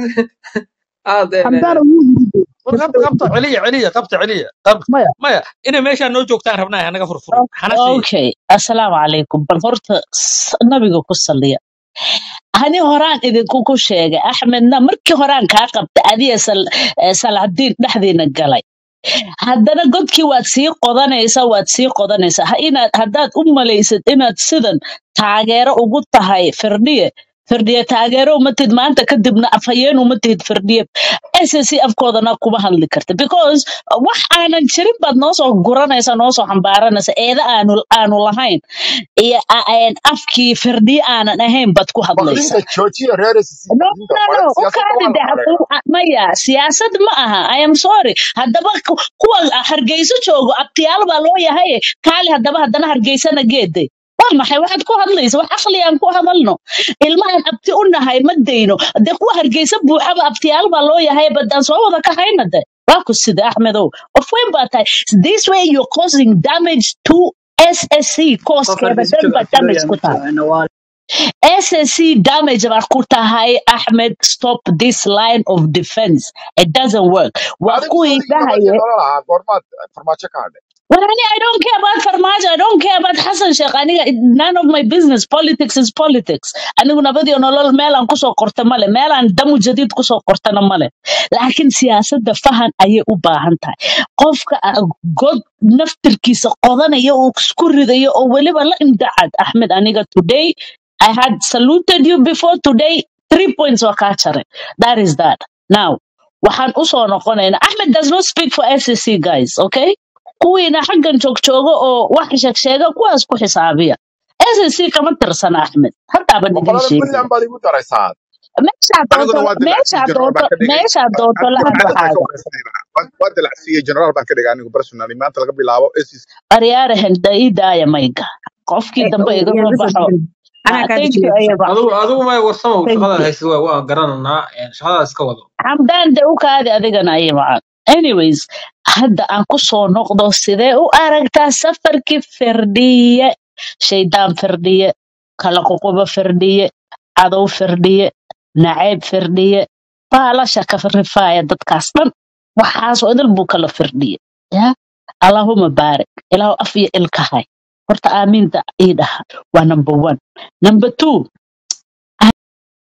aad eh, xamdaana wuu yidhi war qabta qabta celiya celiya qabta celiya qabta maya maya inay meeshaan noo joogtaan rabnaa hanaga furfurin xanasiya okay assalaamu calaykum bal horta s- nabiga ku saliya ani horaan idinku ku sheegay axmedna markii horaan kaa qabta adiga sal- eh, salcadiin dhexdiina galay haddana godkii waad sii qodanaysaa waad sii qodanaysaa ha inaad haddaad u malaysad inaad sidan taageero ugu tahay firdhiye firdhiye taageero uma tihid maanta kadibna afhayeen uma tihid firdhiye ssc afkoodana kuma hadli karta because wax aanan jirin baad noo soo guranaysa noo soo xambaaranaysa eeda aanu aanu lahayn iyo a- een afkii firdhiye aanan ahayn baad ku hadlaysa baqdinta joojiya reer SSC no baqdinta no no mara u siyaasadda kaadi waa la de mareeyaa maya siyaasad ma aha i am sorry haddaba ku- kuwa hargeyso joogo abtiyaal baa loo yahay kaali haddaba haddana hargeysana geede waa maxay waxaad ku hadlaysa wax aqli aan ku hadalno ilmahan abti u nahay ma dayno de kuwa hargeysa buuxaba abtiyaal baa loo yahay badaan soo wada kahayna de waa ku sida axmedow qof weyn baa tahay this way you're causing damage to ssc qof kooskeeda hargeysa dhan jooga baa damage afilooya ku ma tahay jiro nawaal SSC damage baa ku tahay Ahmed stop this line of defense it doesn't work waa adigu kuwii soodigii nabadii dhahaye nolol ahaa goormaad farmaajo ka hadhay Well, I I don't care about Farmajo. I don't care about Hassan Sheikh. Aniga, none of my business. Politics is politics. Anigu nabadi oo nolol meel aan kusoo qorta male. Meel aan damu jadiid kusoo qortana male. Laakiin siyaasadda fahan ayay u baahan tahay. Qofka ah, god naftirkiisa qodanaya oo isku ridaya oo weliba la imdacad. Ahmed, aniga today, I had saluted you before today. Three points waa kaa jaray. That is that. Now, waxaan usoo noqonaynaa. Ahmed does not speak for SEC guys, okay? kuwiina xaggan joogjooga oo wax sheegsheega kuwaas ku xisaabiya SSC kama tirsana Axmed haddaaba ma idin qolada sheegay puntland baad igu daraysaa meeshaa aniguna doonto waa dilacsiye meeshaa generaal doonto baan ka dhigay meeshaa doonto la cadad baan ka hadlaxaaga wareysanayna waa dilacsiye generaal baan ka dhigay anigu personally maanta laga bilaabo SEC aryaarahan ii daaya mayga qofkii dambe iga soo baxo anaa Ah, kaa thank you dejinaya ayaba adigu adigu may warsamo thank shaqada you haysid waa waa garananaa een, shaqada iska wado xamdaan de u kaadi adigana ay macaan anyways hadda aan ku soo noqdo sidee u aragtaa safarkii firdhiye shaydaan firdhiye kala ququbo firdhiye cadow firdhiye nacayb firdhiye baalasha ka rifaaya dadkaas dhan waxaasoo idil buu kala firdhiye ya allahuma baarik ilaahu af iyo ilka hay horta aamiinta ii dhaha waa number one number two